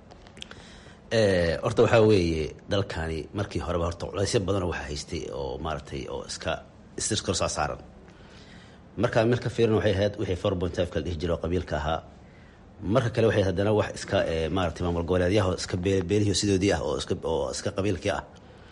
G: horta waxaa weeye dalkani markii horeba horta culaysyo badanoo waxaa haystay oo maaragtay oo iska iskor saaran markaa meel ka fiiran waxay ahayd wixii four point five ka la dhihi jiro oo qabiilka ahaa marka kale waxay haddana wax iska maarata maamul goboleedyaha iska beelihii sidoodii ah oo iska oo iska qabiilkii ah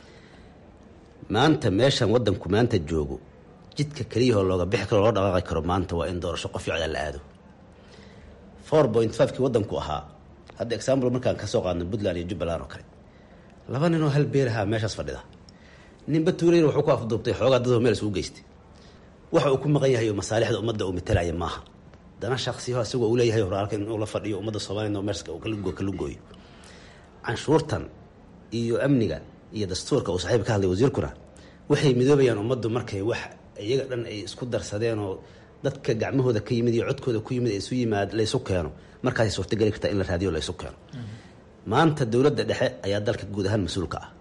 G: maanta meeshan wadanku maanta joogo jidka keliyahoo looga bixi karo loo dhaqaaqi karo maanta waa in doorasho qof ficda la aado four point five kii wadanku ahaa hadda example markaan kasoo qaadno puntland iyo jubbaland oo kale laba ninoo hal beelahaa meeshaas fadhida ninba tuulayna wuxuu ku afduubtay xoogaa dadoo meel isugu geystay waxa uu ku maqan yahay oo masaalixda ummadda uu matalaya maaha dana shaksiyaho isagoo uu leeyahay horaalka inuu la fadhiyo ummadda soomaliya meerska kalugooyo canshuurtan iyo amniga iyo dastuurka uu saaxiib ka hadlay wasiirkuna waxay midoobayaan ummaddu markay wax iyaga dhan ay isku darsadeen oo dadka gacmahooda ka yimid iyo codkooda ku yimid isu yimaad laysu keeno markaasay suurtageli kartaa in la raadiyo laysu keeno maanta dowladda dhexe ayaa dalka guud ahaan mas-uulka ah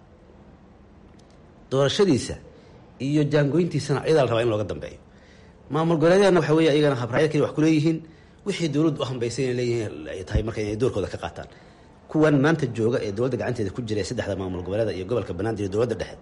G: doorashadiisa iyo jaangoyntiisana ayadaa la rabaa in looga dambeeyo maamul goboleedyadana waxa wey iyagana habraayad kali wax kuleeyihiin wixii dowladdu u hambaysay inay leeyihiin ay tahay marka inay doorkooda ka qaataan kuwan maanta jooga ee dowladda gacanteeda ku jira ee saddexda maamul goboleeda iyo gobolka banaadir iyo dowladda dhexe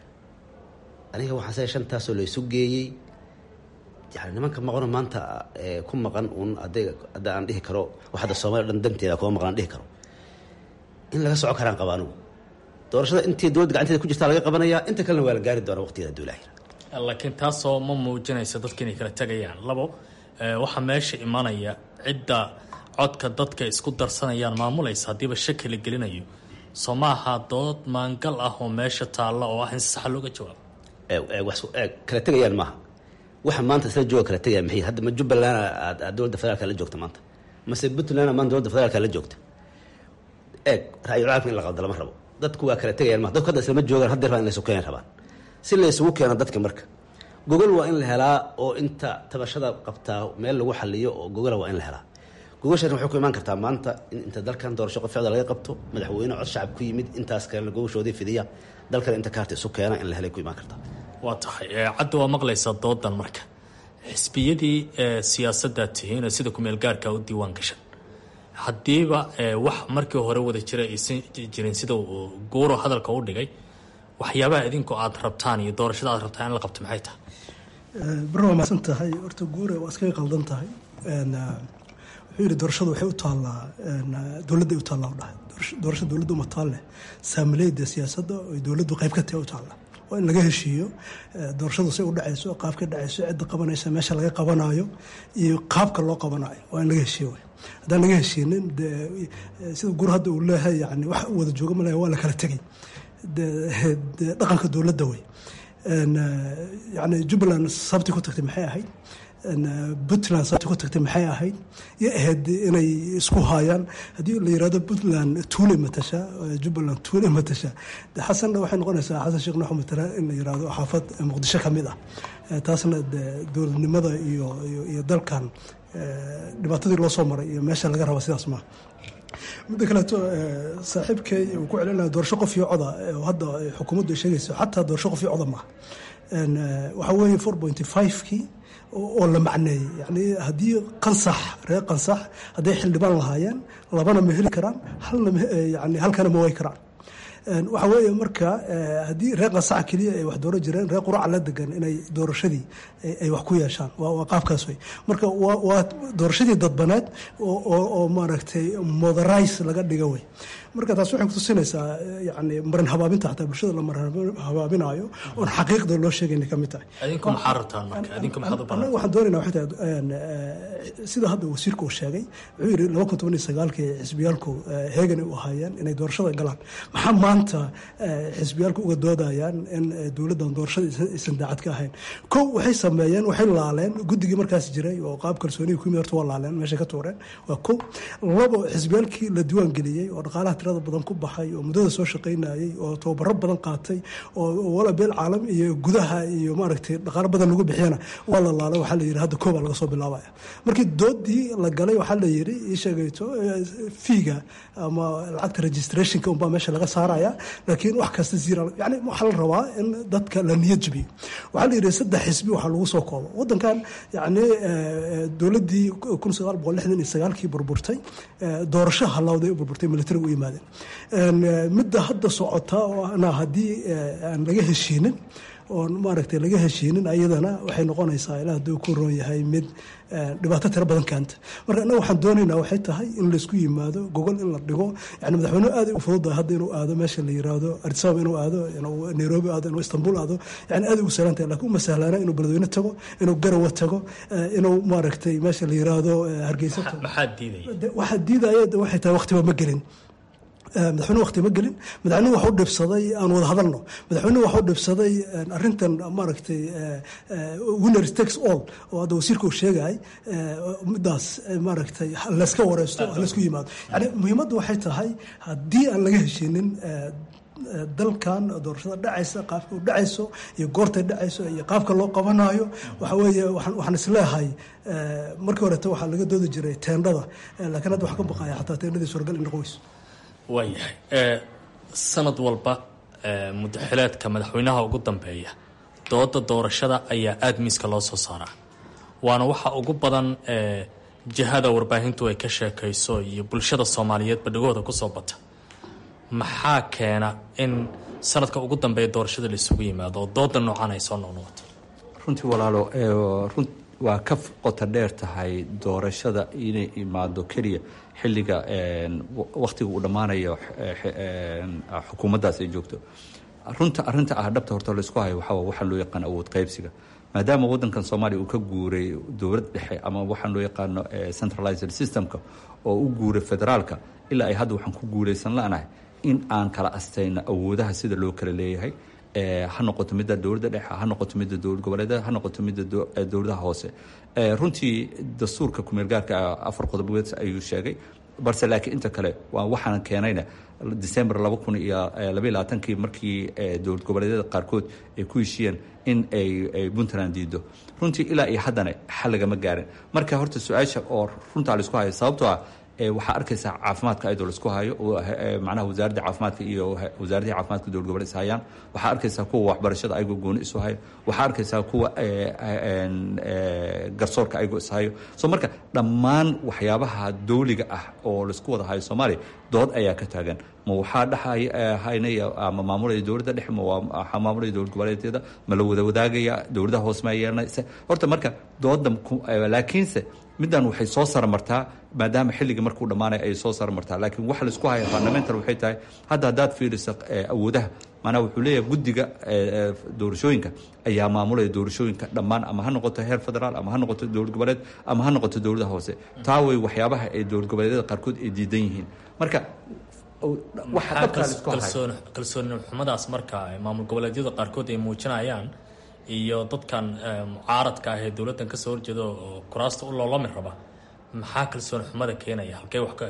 G: aniga waxaan se shantaasoo laysu geeyey yani nimanka maqano maanta ku maqan uun aday hadda aan dhihi karo wax hadda soomaliya dhan danteeda kuma maqan aan dhihi karo in laga soco karaan qaba anugu doorashada intii dowladda gacanteeda ku jirtaa laga qabanayaa inta kalena waa la gaari doonaa waqtigeeda duulaahir
E: laakiin taasoo ma muujinaysa dadka inay kala tegayaan labo waxaa meesha imanaya cidda codka dadka isku darsanayaan maamulaysa haddiiba shaki la gelinayo soo maaha dood maangal ah oo meesha taalla oo ah in si saxa looga jawaabo
G: kala tegayaan maaha waxa maanta isla jooga kala tegaya maxay hadda ma jubbaland aad dowladda federaalka la joogta maanta mase puntland maanta dowladda federaalka la joogta eeg ra-yul caalamka in la qalda lama rabo dadku waa kala tegayaan maa dadku hadda islama joogaan haddeer baa in laysu keenay rabaan si laysugu keeno dadka marka gogol waa in la helaa oo inta tabashada qabtaa meel lagu xaliyo oo gogola waa in la helaa gogoshan waxay ku imaan kartaa maanta in inta dalkan doorasho qof ficda laga qabto madaxweyne cod shacab ku yimid intaas kalena gogoshoodii fidiya dalkan inta kaarta isu keena in la helay ku imaan kartaa
E: waa tahay cadda waa maqlaysaa doodan marka xisbiyadii siyaasaddaa tihiin oo sida kumeel gaarka u diiwaan gashan haddiiba wax markii hore wada jira aysan jirin sida uu guuro hadalka u dhigay waxyaabaha idinku aada rabtaan iyo doorashada aad rabtaan in la qabto maxay tahay
F: baro waa mahadsan tahay horta guure waa iskaga qaldan tahay wuxuu yidhi doorashadu waxay u taallaa dowladday u taallaa dhahay doorasho dowladda uma taal leh saamileyda siyaasadda oy dowladdu qayb ka tahay u taalla waa in laga heshiiyo doorashadu say u dhacayso qaabka dhacayso cidda qabanaysa meesha laga qabanayo iyo qaabka loo qabanayo waa in laga heshiiyo haddaan laga heshiinin de sida gur hadda uu leeyahay yani wax wada jooga malaya waa la kala tegay de dhaqanka dowladda wey yani jubbaland sabti ku tagtay maxay ahayd puntland sabti ku tagtay maxay ahayd iyo ahayd inay isku haayaan haddii la yirahdo puntland tuule matasha jubbaland tuule matasha de xasanna waxay noqonaysaa xasan sheekh nuux matala in la yirahdo xaafad muqdisho ka mid ah taasna de dowladnimada iyo iyo dalkan dhibaatadii loo soo maray iyo meesha laga raba sidaas maaha midda kaleeto saaxiibkay uu ku celinaya doorasho qof iyo coda oo hadda xukuumaddu ay sheegayso xataa doorasho qof iyo coda maaha waxaa weeye four pointy five-kii oo la macneeyey yani haddii qansax reer qansax hadday xildhibaan lahaayeen labana ma heli karaan halna yani halkana ma way karaan waxa weeye marka haddii reer qansaxa keliya ay wax dooro jireen reer quraca la degan inay doorashadii ay wax ku yeeshaan waa qaabkaas wey marka waa doorashadii dadbaneed oo maaragtay moderize laga dhiga wey marka taas waxay kutusinaysaa yani marin habaabinta xataa bulshada la marin habaabinayo oon xaqiiqda loo sheegayna ka mid tahay
E: adinku maxaa rabtaan marka adinku maxaad u
F: annaga waxaan doonayna waxay tahay sida hadda wasiirka uu sheegay wuxuu yidhi laba kun toban iyo sagaalkii xisbiyaalku heegan u ahaayeen inay doorashada galaan maxaa maanta xisbiyaalku uga doodayaan in dowladdan doorashada aysan daacad ka ahayn kow waxay sameeyeen waxay laaleen guddigii markaas jiray oo qaab kalsooniga ku yimid horta waa laaleen meeshay ka tuureen waa kow labo xisbiyaalkii la diiwaan geliyey oo dhaqaalaha tirada badan ku baxay oo muddada soo shaqaynayey oo tababaro badan qaatay oo wala beel caalam iyo gudaha iyo maaragtay dhaqaalo badan lagu bixiyana waa la laalay waxaa la yidhi hadda koobaa laga soo bilaabaya markii doodii la galay waxaa la yidhi ii sheegayto fiiga ama lacagta registrationka unbaa meesha laga saaraya laakiin wax kasta zira yani waxaa la rabaa in dadka la niyad jabiyo waxaa la yidhi saddex xisbi waxaa lagu soo koobo waddankan yani dowladdii kun sagaal boqol lixdan iyo sagaalkii burburtay doorasho halawday u burburtay militariga u yimaadeen midda hadda socota oo ana haddii aan laga heshiinin oon maaragtay laga heshiinin ayadana waxay noqonaysaa ilaa hadduu ku roon yahay mid dhibaato tiro badan keenta marka innaga waxaan doonaynaa waxay tahay in laysku yimaado gogol in la dhigo yani madaxweynuhu aad u fududahay hadda inuu aado meesha la yiraahdo addisababa inuu aado inuu nairobi aado inuu istanbul aado yani aad ugu sahlan tahay lakin uma sahlaana inuu beledweyne tago inuu garawa tago inuu maaragtay meesha la yiraahdo hargeysa tago
E: maxaa diidaya
F: waxaa diidaya waxay tahay waqtiba ma gelin madaxweynuhu waqti ma gelin madaxweynuhu waxu dhibsaday aan wada hadalno madaxweynuhu waxu dhibsaday arintan maaragtay winner takes all oo hadda wasiirka uu sheegay midaas maaragtay layska wareysto laysku yimaado yani muhiimaddu waxay tahay haddii aan laga heshinin dalkan doorashada dhacaysa qaabka u dhacayso iyo goortay dhacayso iyo qaabka loo qabanayo waxa weeye waxaan isleehay markii horeeta waxaa laga doodi jiray teendhada laakiin hadda waxaan ka baqaya xataa teendhadii suuragal in noqon weyso
E: waayahay sanad walba mudaxileedka madaxweynaha ugu dambeeya dooda doorashada ayaa aada miiska loo soo saaraa waana waxa ugu badan jihada warbaahintu ay ka sheekayso iyo bulshada soomaaliyeed badhigooda kusoo bata maxaa keena in sanadka ugu dambeeya doorashada la isugu yimaado oo dooda noocan ay soo noqnoqoto
D: runtii walaalo run waa ka qota dheer tahay doorashada inay imaado keliya xilliga wakhtiga uu dhammaanayo xukuumaddaas ay joogto runta arrinta ah dhabta horta laysku hayo waxaa waxaan loo yaqaan awood qaybsiga maadaama waddankan soomaaliya uu ka guuray dowlad dhexe ama waxaan loo yaqaano centralized systemka oo u guuray federaalka ilaa ay hadda waxaan ku guulaysan la'nahay in aan kala astayno awoodaha sida loo kala leeyahay ha noqoto midda dowladda dhexe ha noqoto midda dowlad goboleedyada ha noqoto midda dowladaha hoose runtii dastuurka kumeelgaarka afar qodobood ayuu sheegay balse laakiin inta kale waa waxaan keenayna december laba kun iyo labaiy labaatankii markii dowlad goboleedyada qaarkood ay ku heshiiyeen in ay puntland diido runtii ilaa iyo haddana xal lagama gaarin marka horta su-aasha oo runtaa laisku hayo sababtoo ah waxaa arkaysaa caafimaadka ayadoo laisku hayo macnaha wasaaradda caafimaadka iyo wasaaraddii caafimaadka dowlad goboleed is hayaan waxaa arkaysaa kuwa waxbarashada ayagoo gooni isu hayo waxaa arkaysaa kuwa garsoorka ayagoo is hayo so marka dhammaan waxyaabaha dawliga ah oo laisku wada hayo soomaaliya dood ayaa ka taagan ma waxaa dhexhaynaya ama maamulaya dowladda dhexe ma waxaa maamulaya dowlad goboleedyada ma la wada wadaagaya dowladaha hoose ma yeelanaysa horta marka dooda laakiinse middan waxay soo saramartaa maadaama xilligii markuu dhammaanaya ayay soo saramartaa laakiin waxa laisku haya fundamental waxay tahay hadda haddaad fiiriso awoodaha maanaa wuxuu leeyahay guddiga doorashooyinka ayaa maamulaya doorashooyinka dhammaan ama ha noqoto heer federaal ama ha noqoto dowlad goboleed ama ha noqoto dowladaha hoose taa way waxyaabaha ay dowlad goboleedyada qaarkood ay diidan yihiin marka
E: kalsooni xumadaas marka maamul goboleedyada qaarkood ay muujinayaan iyo dadkan mucaaradka ah ee dowladdan kasoo horjeeda oo kuraasta u loolami raba maxaa kalsooni xumada keenaya halkee wax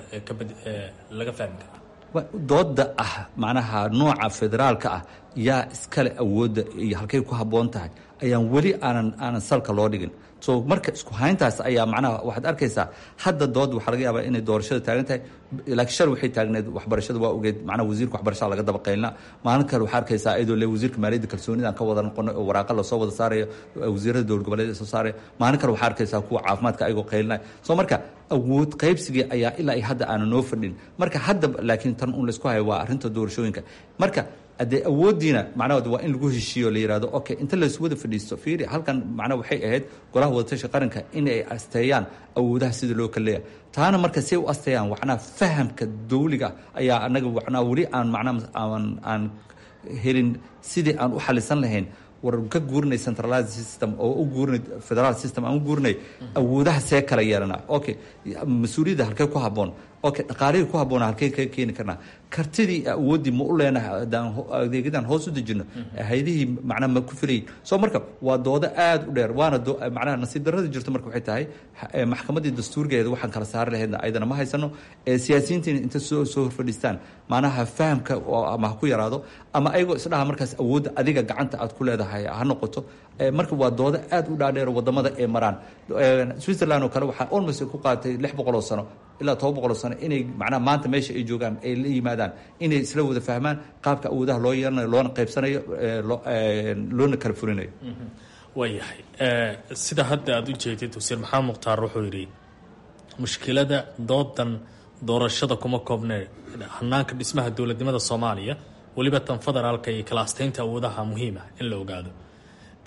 E: laga fahmi karaa
D: dooda ah macnaha nooca federaalka ah yaa iskale awoodda iyo halkay ku habboon tahay ayaan weli aanan aanan salka loo dhigin so marka isku hayntaas ayaa macnaha waxaad arkaysaa hadda dood waxaa laga yaabaa inay doorashada taagan tahay laakiin shal waxay taagneed waxbarashada waa ogeed macnaha wasiirka waxbarashada laga daba qaylna maalin kale waxaa arkaysaa iyadoo le wasiirka maaliyadda kalsoonidaan ka wada noqono oo waraaqa lasoo wada saarayo wasiirada dowlad goboleed soo saaraya maalin kale waxaa arkaysaa kuwa caafimaadka ayagoo qaylinaya so marka awood qaybsigii ayaa ilaa iyo hadda aanan noo fadhin marka hadda laakiin tan un laysku hayo waa arrinta doorashooyinka marka haddee awooddiina macnahood waa in lagu heshiiyo la yihahdo okay inta laysu wada fadhiisto fiiri halkan macnaha waxay ahayd golaha wadatasha qaranka in ay asteeyaan awoodaha sida loo kala leeyahay taana marka say u asteeyaan macnaha fahamka dawliga ayaa anaga macnaha weli aan macnaha aan aan helin sidii aan u xalisan lahayn war ka guurinay centralized system oo u guurinay federal system aan u guurinay awoodaha see kala yeelana okay mas-uuliyadda halkee ku habboon okay dhaqaalihii ku habboona halkee ka keeni karnaa kartidii awooddii ma u leenahay haddaan adeegyadan hoos u dejino haydihii macnaha ma ku filayin so marka waa doodo aada u dheer waana macnaha nasiib darrada jirto marka waxay tahay maxkamaddii dastuurgeeda waxaan kala saari lahaydna ayadana ma haysano siyaasiyiintiina inta soo soo horfadhiistaan macnaha fahamka ama ha ku yaraado ama ayagoo isdhaha markaas awoodda adiga gacanta aad ku leedahay ha noqoto marka waa doodo aada u dhaadheer wadamada ee maraan switzerland oo kale waxaa almost ku qaadatay lix boqol oo sano ilaa toban boqol oo sano inay macnaha maanta meesha ay joogaan ay la yimaadaan inay isla wada fahmaan qaabka awoodaha loo yeelanayo loona qaybsanayo loona kala furinayo
E: waayahay sida hadda aada u jeedid wasiir maxamed mukhtaar wuxuu yidhi mushkilada doodan doorashada kuma koobnee hanaanka dhismaha dowladnimada soomaaliya weliba tan federaalka iyo kala asteynta awoodaha muhiima in la ogaado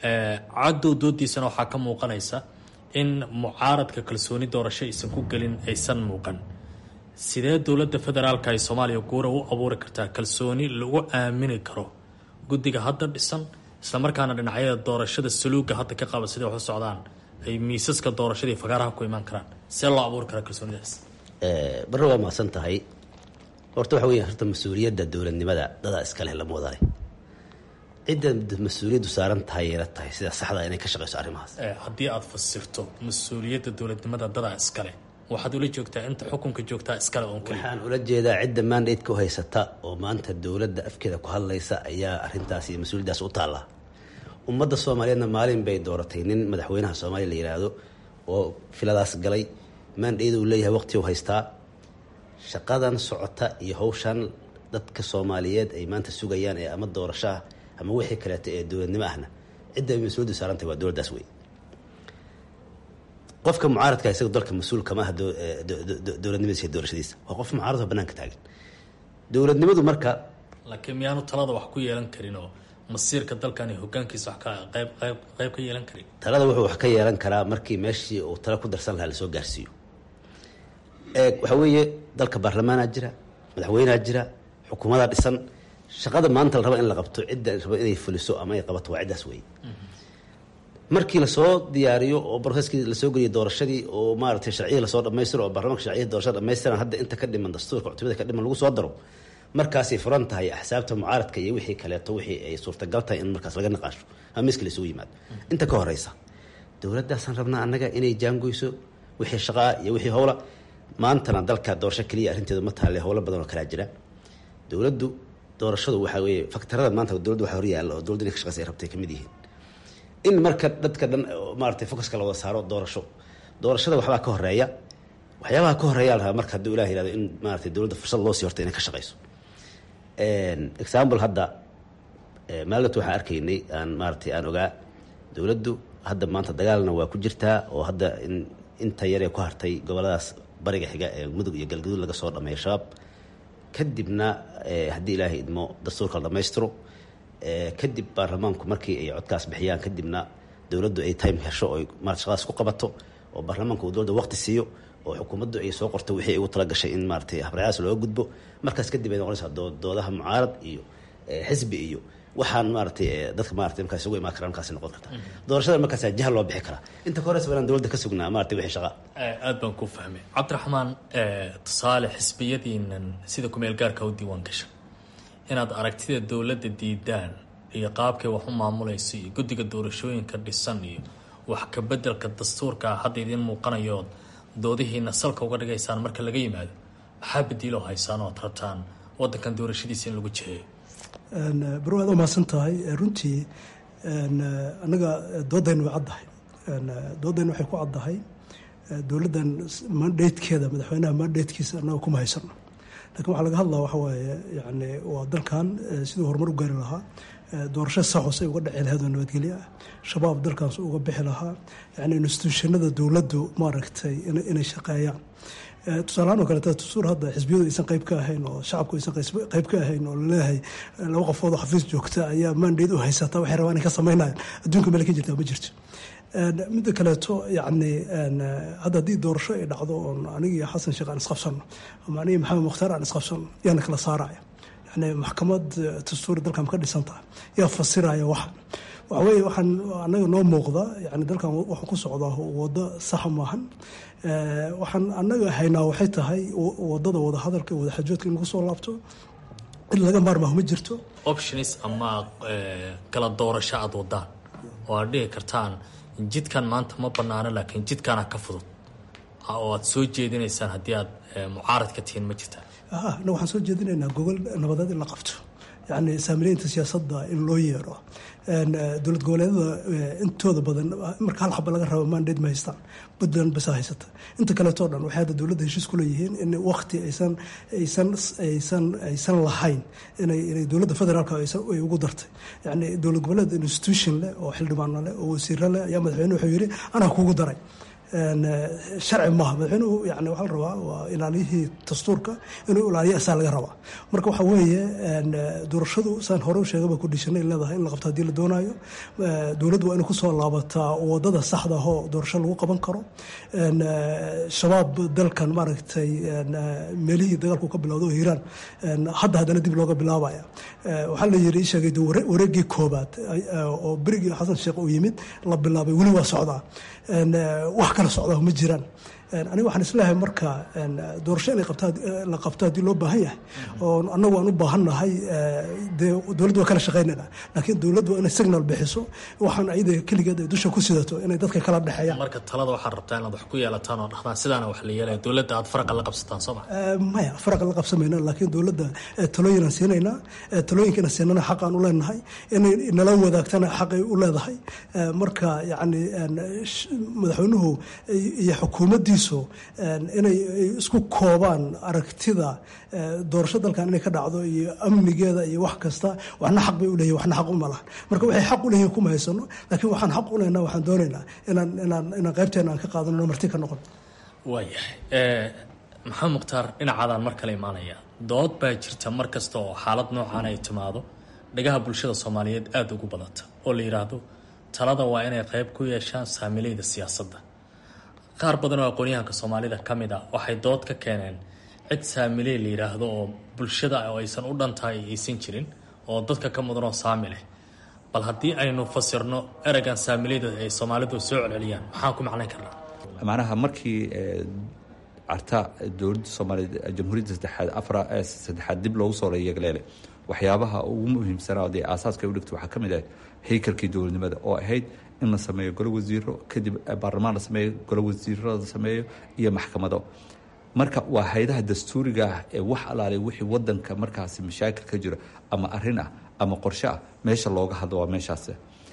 E: cadow doodiisana waxaa ka muuqanaysa in mucaaradka kalsooni doorasho aysan ku gelin aysan muuqan sidee dowladda federaalka ee soomaaliya guura u abuuri kartaa kalsooni lagu aamini karo guddiga hadda dhisan islamarkaana dhinacyada doorashada saluuga hadda ka qaba siday wax u socdaan ay miisaska doorashadii fagaaraha ku imaan karaan see loo abuuri karaa kalsoonidaas
G: barre waa mahadsan tahay horta waxa weya horta mas-uuliyadda dowladnimada dadaa iska leh lama wadaay cidda mas-uuliyaddu saaran tahay yeela tahay sida saxda inay ka shaqeyso arrimahaas
E: haddii aada fasirto mas-uuliyadda dowladnimada dadaa iskale waxaad ula joogtaa inta xukunka joogtaa iskale oon keliya
G: waxaan ula jeedaa cidda mandatka u haysata oo maanta dowladda afkeeda ku hadlaysa ayaa arrintaas iyo mas-uuliyaddaas u taalla ummadda soomaaliyeedna maalin bay dooratay nin madaxweynaha soomaaliya la yidhaahdo oo filadaas galay mandayda uu leeyahay waqti u haystaa shaqadan socota iyo hawshan dadka soomaaliyeed ay maanta sugayaan ee ama doorasho ah ama wixii kaleeto ee dowladnimo ahna cidda ay mas-uuliyaddu saarantahay waa dowladdaas wey qofka mucaaradka isaga dalka mas-uul kama aha dowladnimadiisa iyo doorashadiisa waa qof mucaaradoo banaanka taagan dowladnimadu marka
E: laakiin miyaanu talada wax ku yeelan karin oo masiirka dalkan iyo hogaankiisa wax ka qayb qayb qayb ka yeelan karin
G: talada wuxuu wax ka yeelan karaa markii meeshii uu talo ku darsan lahaa lasoo gaarsiiyo waxaa weeye dalka baarlamaanaa jira madaxweynea jira xukuumadaa dhisan shaqada maanta la raba in la qabto cidda raba inay fuliso ama ay qabato waa ciddaas weeye markii lasoo diyaariyo oo broseskii lasoo geliyo doorashadii oo maaratay sharciya lasoo dhamaystiro oo baarlamanka sharciya doorashada dhamaystiran hadda inta ka dhiman dastuurka cutubada ka dhiman lagu soo daro markaasay furan tahay axsaabta mucaaradka iyo wixii kaleeto wixii ay suurtagal tahay in markaas laga naqaasho ama miska laysugu yimaado inta ka horeysa dowladdaasaan rabnaa annaga inay jaangoyso wixii shaqaa iyo wixii howla maantana dalka doorasho keliya arrinteedu ma taale howlo badan oo kalaa jira dowladdu doorashadu waxaa weeye faktarada maanta dowladdu waxa horyaalla oo dowladdu inay ka shaqeysa ay rabtay kamid yihiin in marka dadka dhan maaratay focuska la wada saaro doorasho doorashada waxbaa ka horeeya waxyaabaha ka horeeya la rabaa marka hadduu ilah yihahdo in maaratay dowladda fursad loo sii horta inay ka shaqeyso example hadda maalinta waxaan arkaynay aan maaratay aan ogaa dowladdu hadda maanta dagaalna waa ku jirtaa oo hadda in inta yaree ku hartay goboladaas bariga xiga ee mudug iyo galgaduud laga soo dhameeyo shabaab kadibna haddii ilaahay idmo dastuurka la dhamaystiro kadib baarlamaanku markii ay codkaas bixiyaan kadibna dowladdu ay time hesho oo marat shaqadaas ku qabato oo baarlamaanku uu dowladda waqti siiyo oo xukuumaddu ay soo qorto wixii ay ugu tala gashay in maaratay habraacaas looga gudbo markaas kadib ay noqonaysaa doodaha mucaarad iyo xisbi iyo waxaan maaratay dadka maratay markaas isugu imaan kara markaas noqon karta doorashada markaas jahal loo bixi karaa inta ka horeysa inaan dowladda ka sugnaa maratay wixii shaqa
E: aad baan ku fahmay cabdiraxmaan tusaale xisbiyadiinan sida kumeel gaarka u diiwaan gasha inaad aragtida dowladda diidaan iyo qaabkay wax u maamulayso iyo guddiga doorashooyinka dhisan iyo wax ka bedelka dastuurka hadda idiin muuqanayood doodihiina salka uga dhigaysaan marka laga yimaado maxaa badiiloo haysaan oo ad rabtaan wadankan doorashadiisa in lagu jiheeyo
F: baro aad u mahadsan tahay runtii annaga doodayna way caddahay doodayna waxay ku caddahay dowladdan mandatekeeda madaxweynaha mandatekiisa annaga kuma haysano lakin waxaa laga hadlaa waxa waaye yani waa dalkan siduu horumar u gaari lahaa doorasho saxos ay uga dhici lahayd oo nabadgelyo ah shabaab dalkaas uga bixi lahaa yani instituushanada dowladdu maaragtay inay shaqeeyaan tusaalahaan oo kaleeta tusuur hadda xisbiyadu aysan qayb ka ahayn oo shacabku aysan qayb ka ahayn oo laleeyahay laba qofood oo xafiis joogta ayaa mandate u haysata waxay rabaan inay ka sameynayaan adduunka meel ka jirtaa ma jirto midda kaleeto yani hadda haddii doorasho ay dhacdo oon aniga iyo xasan sheekh aan isqabsano ama aniga maxamed mukhtaar aan isqabsano yaana kala saaraya yani maxkamad dastuuri dalkan ka dhisan tahay yaa fasiraya waxa waxa weye waxaan anaga noo muuqda yani dalkan waxuu ku socdaa wado saxa maahan waxaan anaga haynaa waxay tahay wadada wadahadalka wadaxajoodka in lagu soo laabto in laga maarmaaho ma jirto
E: options ama kala doorasho aada wadaan oo aad dhihi kartaan jidkan maanta ma banaano laakiin jidkaana ka fudud oo aad soo jeedinaysaan haddii aad mucaarad ka tihiin ma jirtaa
F: anaga waxaan soo jeedinaynaa gogol nabadeed in la qabto yani saamileynta siyaasadda in loo yeero dowlad goboleedada intooda badan marka hal xaba laga rabo mandate ma haystaan puntland basa haysata inta kaleetoo dhan waxay hadda dowladda heshiis ku leeyihiin in waqti aysan aysan aysan aysan lahayn inay inay dowladda federaalka ay ugu dartay yani dowlad goboleed institution leh oo xildhibaano leh oo wasiiro leh ayaa madaxweyne wuxuu yidhi anaa kugu daray sharci maaha madaxweynuhu yani waxaa la rabaa waa ilaaliyihii dastuurka inuu ilaaliyo asaa laga rabaa marka waxa weeye doorashadu saan hore u sheegaba kudhishanay leedahay in la qabto haddii la doonayo dowladdu waa inay kusoo laabataa wadada saxda ahoo doorasho lagu qaban karo shabaab dalkan maaragtay meelihii dagaalku ka bilowda oo hiiraan hadda haddana dib looga bilaabaya waxaa la yiri sheegay wareegii koobaad oo berigii xasan sheekh uu yimid la bilaabay weli waa socdaa wax kala socdaa ma jiraan aniga waxaan isleeyahay marka doorasho inay la qabto haddii loo baahan yahay oo annagu aan u baahannahay dee dowladdu waa kala shaqaynayna laakiin dowladdu waa inay signal bixiso waxaan ayada keligeed ay dusha ku sidato inay dadka kala dhexeeyaan
E: marka talada waxaad rabtaa inaad wax ku yeelataan oo dhahdaan sidaana wax la yeelaya dowladda aad faraqa la qabsataan soo ma
F: maya faraqa la qabsamayna laakiin dowladda talooyin aan siinaynaa talooyinkiina siinana xaq aan u leenahay inay nala wadaagtana xaqay u leedahay marka yacni madaxweynuhu iyo xukuumaddiisu inay isku koobaan aragtida doorasho dalkan inay ka dhacdo iyo amnigeeda iyo wax kasta waxna xaq bay uleeyihin waxna xaq uma lahan marka waxay xaq uleeyihin kuma haysano laakiin waxaan xaq u lehnaa waxaan doonaynaa inaan inaan inaan qaybteena aan ka qaadano marti ka noqon
E: waayahay maxamed mukhtaar dhinacaadaan mar kale imaanaya dood baa jirta mar kasta oo xaalad noocan ay timaado dhagaha bulshada soomaaliyeed aada ugu badata oo la yidhaahdo talada waa inay qayb ku yeeshaan saamileyda siyaasadda qaar badan oo aqoonyahanka soomaalida ka mid a waxay dood ka keeneen cid saamiley la yidhaahdo oo bulshada oo aysan u dhantahay aysan jirin oo dadka ka mudan oo saami leh bal haddii aynu fasirno ereygan saamileyda ay soomaalidu soo celceliyaan maxaan ku macnayn karnaa
D: macnaha markii carta dowladda soomaaliyeed jamhuuriyadda saddexaad afra saddexaad dib loogu soo yeegleele waxyaabaha ugu muhiimsanaa dee aasaaska ay u dhigtay waxaa ka mid ah haykalkii dowladnimada oo ahayd in la sameeyo golo wasiiro kadib baarlamaan la sameeyo golo wasiiro la sameeyo iyo maxkamado marka waa haydaha dastuuriga ah ee wax alaale wixii wadanka markaasi mashaakil ka jiro ama arin ah ama qorshe ah meesha looga hadlo waa meeshaas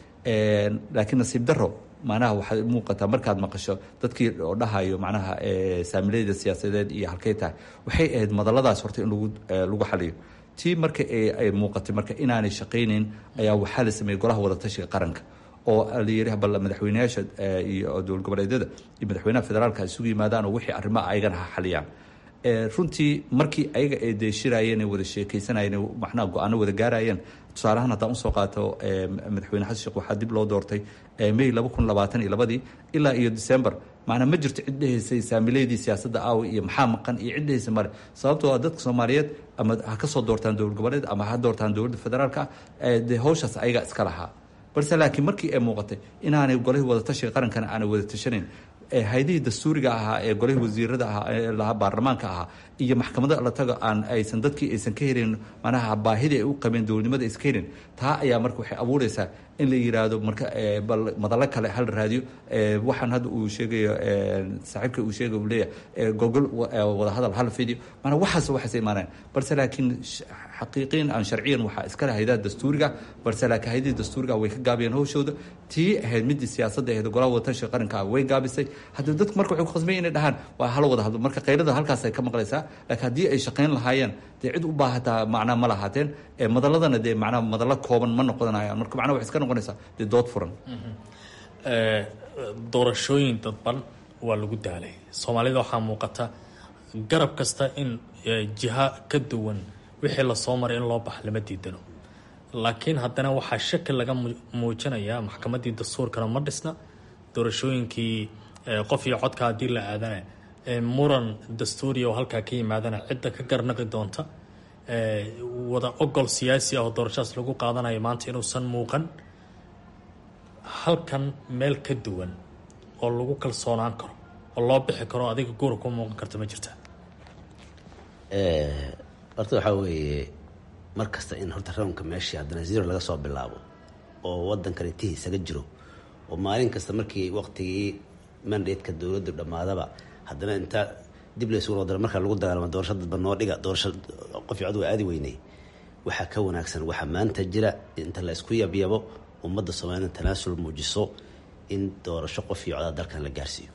D: laakiin nasiib daro macnaha waxay muuqataa markaad maqasho dadkii oo dhahayo macnaha saamileyda siyaasadeed iyo halkay tahay waxay ahayd madaladaas horta in lagu lagu xaliyo tii marka ay muuqatay marka inaanay shaqaynayn ayaa waxaa la sameeyey golaha wadatashiga qaranka oo la yidhi bal madaxweyneyaasha iyo dowlad goboleedyada iyo madaxweynaha federaalka isugu yimaadaan oo wixii arrimaha ayagana ha xaliyaan runtii markii ayaga ay deeshirayeen wada sheekaysanayeen macnaha go-aano wada gaarayeen tusaaleahaan haddaan usoo qaato madaxweyne xasan sheekh waxaa dib loo doortay may laba kun labaatan iyo labadii ilaa iyo december macnaa ma jirto cid dhehaysay saamileydii siyaasadda aawi iyo maxaa maqan iyo cid dhehaysa male sababtoo ah dadka soomaaliyeed ama ha ka soo doortaan dowlad goboleed ama ha doortaan dowladda federaalka ah dee hawshaas ayaga iska lahaa balse laakiin markii ay muuqatay inaanay golihii wadatashiga qarankana aanay wada tashanayn haydihii dastuuriga ahaa ee golihii wasiirada ahaa ee lahaa baarlamaanka ahaa iyo maxkamada la tago aan aysan dadkii aysan ka helin manaha baahidii ay u qabeen dowladnimada aysan ka helin taa ayaa marka waxay abuureysaa in la yiraahdo marka bal madalo kale hal raadiyo waxaan hadda uu sheegayo saaxiibka uu sheegay uu leeyahay gogol wadahadal hal fidio maanaa waxaas waxaas imaaneen balse laakiin xaqiiqiyan aan sharciyan waxaa iskale haydaha dastuuriga balse laakiin haydihii dastuuriga way ka gaabiyeen hawshooda tii ahayd midii siyaasadda ahayd golaha wadatashiga qaranka ah way gaabisay haddii dadku marka waxay ku khasbay inay dhahaan waa hala wada hadlo marka qaylada halkaas ay ka maqlaysaa laakiin haddii ay shaqayn lahaayeen dee cid u baahataa macnaa ma lahaateen madaladana dee macnaa madalo kooban ma noqonayaan marka macnaa waxay iska noqonaysaa dee dood furan
E: doorashooyin dadban waa lagu daalay soomaalida waxaa muuqata garab kasta in jiha ka duwan wixii lasoo maray in loo baxa lama diidano laakiin haddana waxaa shaki laga muujinayaa maxkamaddii dastuurkana ma dhisna doorashooyinkii qof iyo codka haddii la aadana muran dastuuriya oo halkaa ka yimaadana cidda ka garnaqi doonta wada ogol siyaasi ah oo doorashadaas lagu qaadanayo maanta inuusan muuqan halkan meel ka duwan oo lagu kalsoonaan karo oo loo bixi karo adiga guura ku muuqan karta ma jirta
G: horta waxaa weeye mar kasta in horta rawnka meeshii haddana zero laga soo bilaabo oo wadankan intihi isaga jiro oo maalin kasta markii waqtigii mandatka dowladdu dhammaadaba haddana inta dib laysugu noqdara marka lagu dagaalamo doorasho dadba noo dhiga doorasho qof cod waa aadi weynay waxaa ka wanaagsan waxaa maanta jira inta la isku yabyabo ummadda soomaalida tanaasul muujiso in doorasho qof iyo codaa dalkan la gaarsiiyo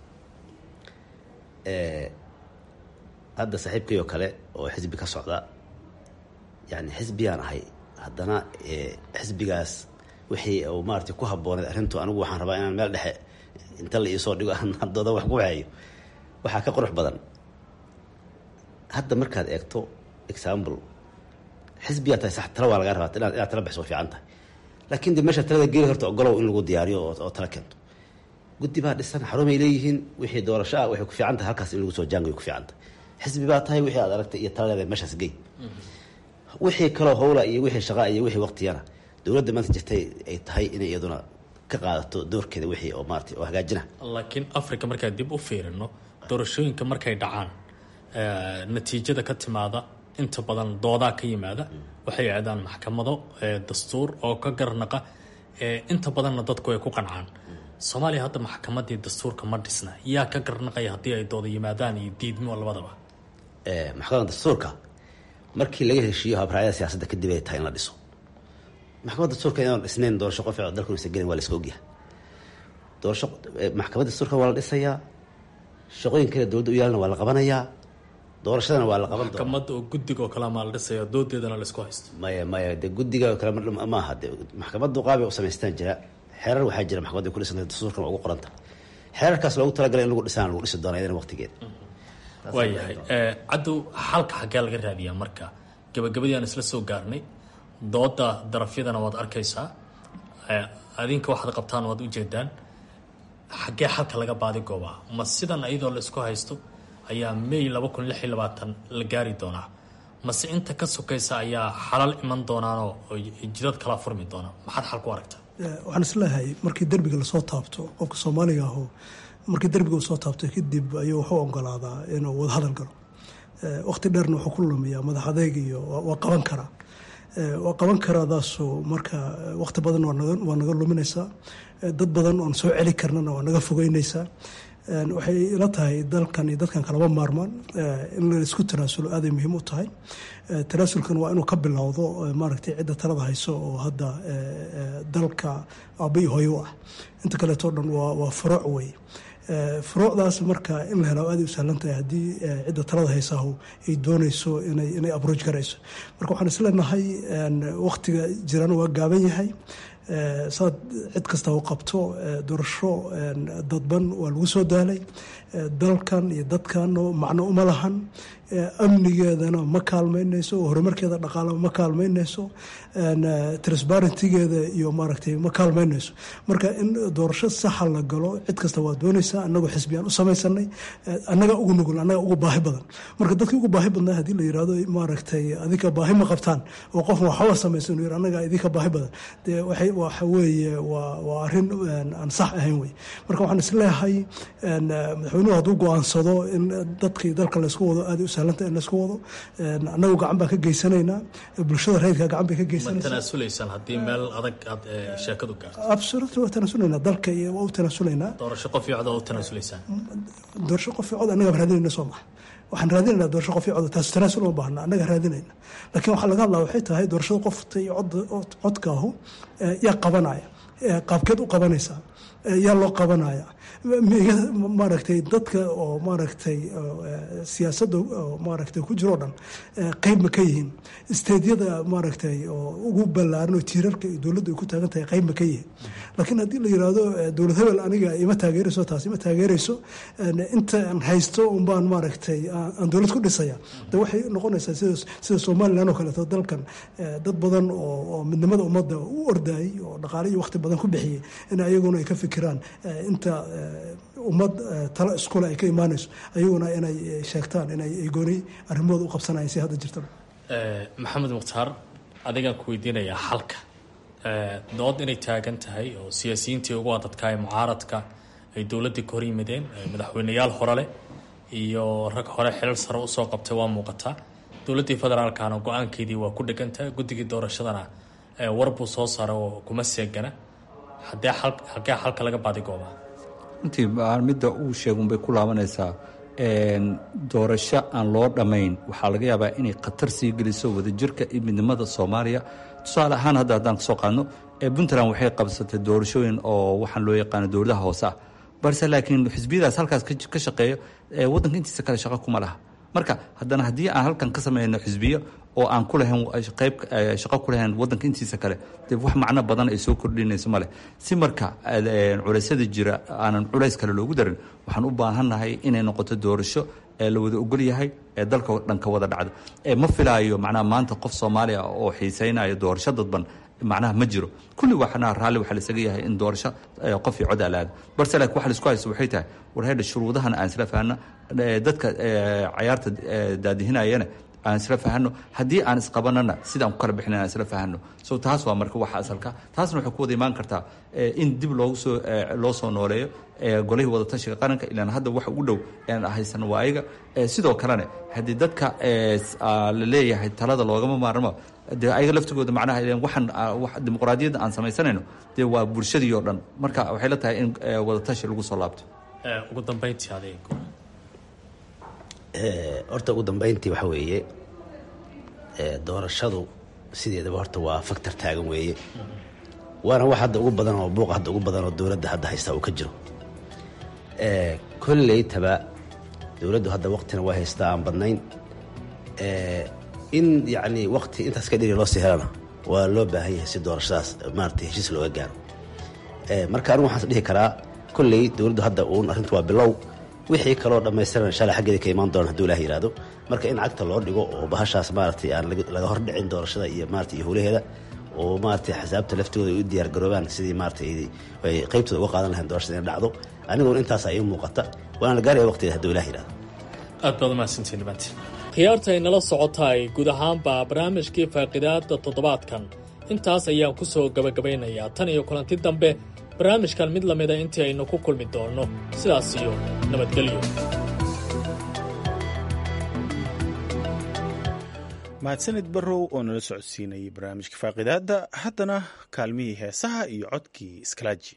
G: hadda saaxiibkay oo kale oo xisbi ka socda yani xisbiyaan ahay haddana xisbigaas wixii uu maarata ku habbooneed arrintu anigu waxaan rabaa inaan meel dhexe inta la iisoo dhigo aan dooda wax ku waxeeyo waxaa ka qurux badan hadda markaad eegto example xisbiyaa tahay sax tala waa lagaa rabaa inaad inaad tala bixiso way fiican tahay laakiin de meesha talada geeli horta ogolow in lagu diyaariyo oo oo tala keento guddi baa dhisan xarumay leeyihiin wixii doorasho ah waxay ku fiican tahay halkaas in lagu soo jaangayo ku fiican tahay xisbi baa tahay wixii aad aragtay iyo talaleeda meeshaas gey wixii kaloo howla iyo wixii shaqa iyo wixii waqtiyana dowladda maanta jirtay ay tahay inay iyaduna ka qaadato doorkeeda wixii oo maarata oo hagaajina
E: laakiin africa markaan dib u fiirino doorashooyinka markay dhacaan natiijada ka timaada inta badan doodaa ka yimaada waxay aadaan maxkamado dastuur oo ka garnaqa inta badanna dadku ay ku qancaan soomaaliya hadda maxkamadii dastuurka ma dhisna yaa ka garnaqaya haddii ay dooda yimaadaan iyo diidmo labadaba
G: maxkamadda dastuurka markii laga heshiiyo habraayada siyaasadda kadib ay tahay in la dhiso maxkamadda dastuurka inaan dhisnayn doorasho qof dalku isa gelin waa la iska ogyahay doorasho maxkamadda dastuurka waa la dhisayaa shaqooyin kale dowladda u yaalana waa la qabanayaa doorashadana waa la qaban doonaa
E: maxkamada oo guddigoo kale maa la dhisaya doodeedana laisku haysto
G: maya maya de guddiga kale ma aha de maxkamaddu qaabay u samaystaan jira xeerar waxaa jira maxkamadda ku dhisanta dastuurkan waa ugu qoranta xeerarkaas loogu talagalay in lagu dhisaan lagu dhisi doona iyadana waqtigeeda
E: waayahay caddow xalka xaggee laga raadiyaa marka gabagabadii aan isla soo gaarnay dooda darafyadana waad arkaysaa adinka waxaad qabtaan waad ujeedaan xaggee xalka laga baadi goobaa ma sidan iyadoo la isku haysto ayaa may laba kun lix iyo labaatan la gaari doonaa mase inta ka sokaysa ayaa xalal iman doonaanoo jidad kala furmi doona maxaad xal ku aragtaa
F: waxaan isleeyahay markii derbiga lasoo taabto qofka soomaaliga aho markii derbiga uu soo taabto kadib ayuu wuxuu ogolaadaa inuu wadahadal galo waqti dheerna wuxuu ku lumiyaa madax adeeg iyo waa qaban karaa waa qaban karaadaasu marka waqti badan waa naga luminaysaa dad badan oon soo celi karnana waa naga fogeynaysaa waxay ila tahay dalkan iyo dadkan kalama maarmaan in laisku tanaasulo aaday muhiim u tahay tanaasulkan waa inuu ka bilowdo maaragtay cidda talada hayso oo hadda dalka aaba iyo hooyo u ah inta kaleeto dhan waa furuuc wey furuucdaas marka in la helo aaday u sahlan tahay haddii cidda talada haysaahu ay doonayso inay inay abrooj garayso marka waxaan isleenahay waqtiga jirana waa gaaban yahay saad cid kasta u qabto doorasho dadban waa lagu soo daalay dalkan iyo dadkan macno uma lahan amnigeedana ma kaalmaynayso horumarkeeda dhaqaalama ma kaalmaynayso transparentigeeda iyo maaragtay ma kaalmaynayso marka in doorasho saxa la galo cid kasta waa doonaysaa anagoo xisbiyaan u samaysanay annaga ugu nugul annaga ugu baahi badan marka dadkii ugu baahi badnaa haddii la yirahdo maaragtay adinka baahi ma qabtaan oo qof waxba samaysan yir annaga idinka baahi badan dee waxay waxa weeye waa waa arrin aan sax ahayn wey marka waxaan isleeyahay madaxweynuhu hadduu go-aansado in dadkii dalka laysku wado aada u sahlanta in laysku wado annagu gacan baan ka geysanaynaa bulshada reerka gacan bay ka
E: ma
F: geysanaysaa
E: tanaasulaysaan haddii meel adag aad sheekadu gaarto
F: absolutely waa tanaasulaynaa dalka iyo waa u tanaasulaynaa
E: doorasho qof iyo cod oo u tanaasulaysaan
F: doorasho qof cod annaga raadinayna soo maha waxaan raadinaynaa doorasho qof cod taas tanaasul uma baahna annaga raadinayna laakiin waxaa laga hadlaa waxay tahay doorashada qofta iyo cod codkaahu yaa qabanaya qaabkeed u qabanaysaa yaa loo qabanaya maaragtay dadka oo maaragtay siyaasadda maaragtay ku jiroo dhan qeyb ma ka yihiin isteedyada maaragtay oo ugu ballaaran oo tiirarka iyo dowladdu ay ku taagan tahay qeyb ma ka yihiin laakiin haddii la yiraahdo dowlad hebel aniga ima taageerayso taas ima taageerayso inta aan haysto unbaan maaragtay aan dowlad ku dhisaya de waxay noqonaysaa sida sida somalilan oo kaleeto dalkan dad badan oo oo midnimada ummadda u ordayay oo dhaqaale iyo waqti badan ku bixiyey in ayaguna ay ka fikiraan inta ummad talo iskule ay ka imaanayso ayaguna inay sheegtaan inay gooni arrimahooda u qabsanayeen si hadda jirta
E: maxamed mukhtaar adigaan ku weydiinayaa xalka dood inay taagan tahay oo siyaasiyiintii ugu adadka ee mucaaradka ay dowladdii ka hor yimideen madaxweyneyaal hore leh iyo rag hore xilal sare usoo qabtay waa muuqataa dowladdii federaalkana go-aankeedii waa ku dhegantahay guddigii doorashadana war buu soo saaray oo kuma seegana hadee halkee xalka laga baadigooba
D: runtii midda uu sheegunbay ku laabanaysaa doorasho aan loo dhammayn waxaa laga yaabaa inay khatar sii geliso wadajirka iyo midnimada soomaaliya tusaale ahaan hadda haddaan kasoo qaadno puntland waxay qabsatay doorashooyin oo waxaan loo yaqaano dowladaha hoose ah balse laakiin xisbiyadaas halkaas ka shaqeeyo waddanka intiisa kale shaqo kuma laha marka haddana haddii aan halkan ka sameyno xisbiyo oo aan ku lahayn qayb shaqo ku lahayn waddanka intiisa kale dee wax macno badan ay soo kordhinayso male si marka culeysyada jira aanan culays kale loogu darin waxaan u baahannahay inay noqoto doorasho ee la wada ogol yahay ee dalka dhan ka wada dhacdo ma filaayo macnaha maanta qof soomaaliya oo xiisaynayo doorasho dadban macnaha ma jiro kulli waxna raalli waxaa laisaga yahay in doorasho qof iyo cod alaada balse laakiin waxa laisku haysto waxay tahay war haydha shuruudahan aan isla fahanno dadka cayaarta daadihinayana aan isla fahano haddii aan isqabanana sidaan ku kala bixina aan isla fahano so taas waa marka waxa asalka taasna waxay ku wada imaan kartaa in dib loogu soo loo soo nooleeyo golihii wadatashiga qaranka ilaan hadda wax ugu dhow aan haysan waa ayaga sidoo kalena haddii dadka la leeyahay talada loogama maarmo dee ayaga laftigooda macnaha waxaan dimuqraadiyadda aan samaysanayno dee waa bulshadii oo dhan marka waxay la tahay in wadatashi lagu soo laabto
E: ugu dambeyntii adeeg
G: horta ugu dambeyntii waxa weeye doorashadu sideedaba horta waa factor taagan weeye waana wax hadda ugu badan oo buuqa hadda ugu badan oo dowladda hadda haysta uu ka jiro kolleytaba dowladdu hadda waqtina waa haystaa aan badnayn in yacni waqti intaas ka dhiri loo sii helana waa loo baahan yahay si doorashadaas maaragtay heshiis looga gaaro marka anigu waxaan dhihi karaa kolley dowladdu hadda uun arrintu waa bilow wixii kaloo dhammaystiran shalay xaggeeda ka imaan doona haduu ilaah yihahdo marka in cagta loo dhigo oo bahashaas maaragtay aan laga hordhicin doorashada iyo maarata iyo howlaheeda oo maaragtay xisaabta laftigooda ay u diyaar garoobaan sidii maaragtay ay qaybtooda uga qaadan lahayn doorashada inay dhacdo aniguna intaasa ii muuqata waana la gaaraya waqtigeeda haduu ilah yihahdo
E: aad baad umahadsantiin dhamaantiin khiyaarta ay nala socotaay guud ahaanba barnaamijkii faaqidaada toddobaadkan intaas ayaan ku soo gabagabaynayaa tan iyo kulanti dambe barnaamijkan mid lamida intii aynu ku kulmi doonno sidaas iyo nabadgelyo
B: mahadsanid barrow oo nala socodsiinayay barnaamijka faaqidaadda haddana kaalmihii heesaha iyo codkii iskalaaji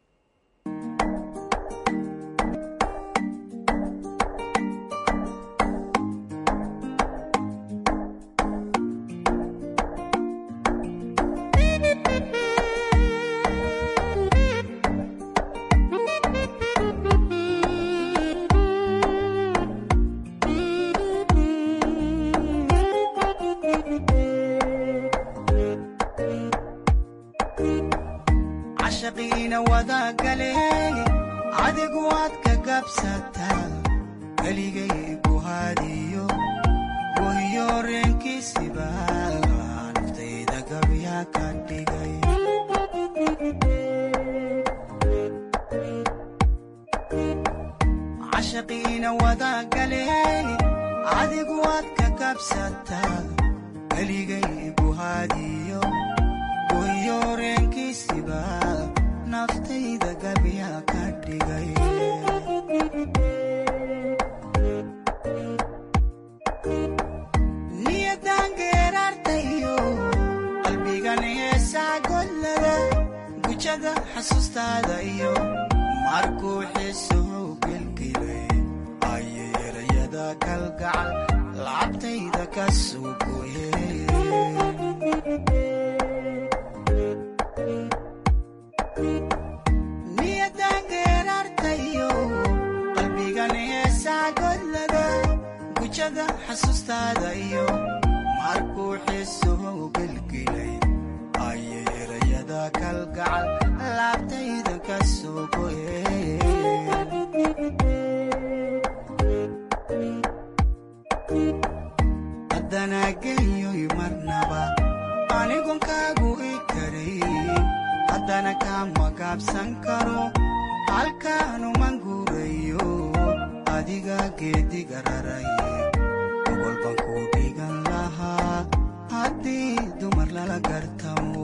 H: cashaqiina wadagale adigu waad ka gabsataa keligay guhaadiyo wahiyo reenkiisiba naftayda gabya ka dhigay cashaqiina wadagale adigu waad ka gabsataa keligay guhaadiyo wahiyo reenkiisiba naftayda gabya ka dhigay niyadan geeraartayo qalbigan heesaa gollada gujada xasuustaada iyo markuu xiisuhu gelgelay ayay erayada kalgacal lacabtayda ka soo gooyeen niyadan geeraartayo qalbigan heesaa gollada gujada xasuustaada iyo markuu xiisuhu gelgelay ayay erayada kalgacal laabtayda ka soo goyeen haddana geyoy marnaba anigon kaagu i karayn haddana kama gaabsan karo halkaanuman guurayo adiga geediga raray ogolban ku dhigan lahaa haddii dumar lala gartamo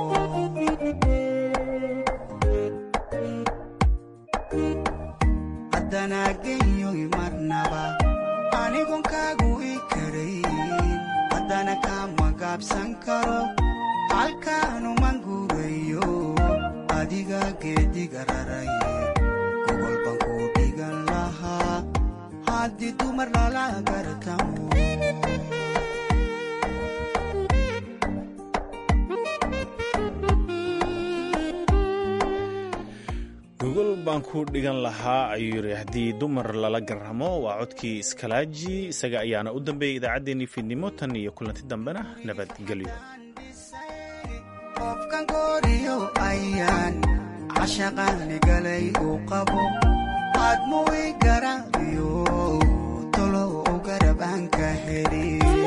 H: haddana geyoy marnaba anigon kaagu i karayn haddana kama gaabsan karo halkaanuman guurayo adiga geediga raray gogolban ku dhigan lahaa haddii dumar lala gartamo
B: gogol aan ku dhigan lahaa ayuu yidhi haddii dumar lala garamo waa codkii iskalaaji isaga ayaana u dambeeyay idaacaddeenii fiidnimo tan iyo kulanti dambena nabadgelyo
H: qofkan gooriyo ayaan cashaqaani galay uu qabo aadmu i garaabiyo tolo u garab aan ka heli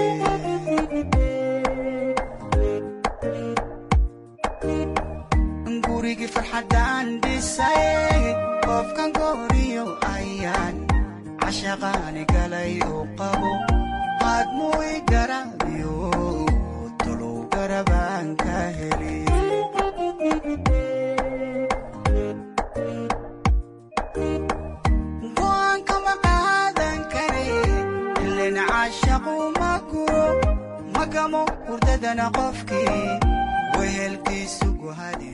H: gurigii farxaddaan dhisay qofkan gooriyo ayaan cashaqaani galay uu qabo aadmu i garaabiyo tolow garab aan ka heli go'aankama qaadan kare ilen caashaqu ma guro magamo hurdadana qofkii wehelkiisu guhadi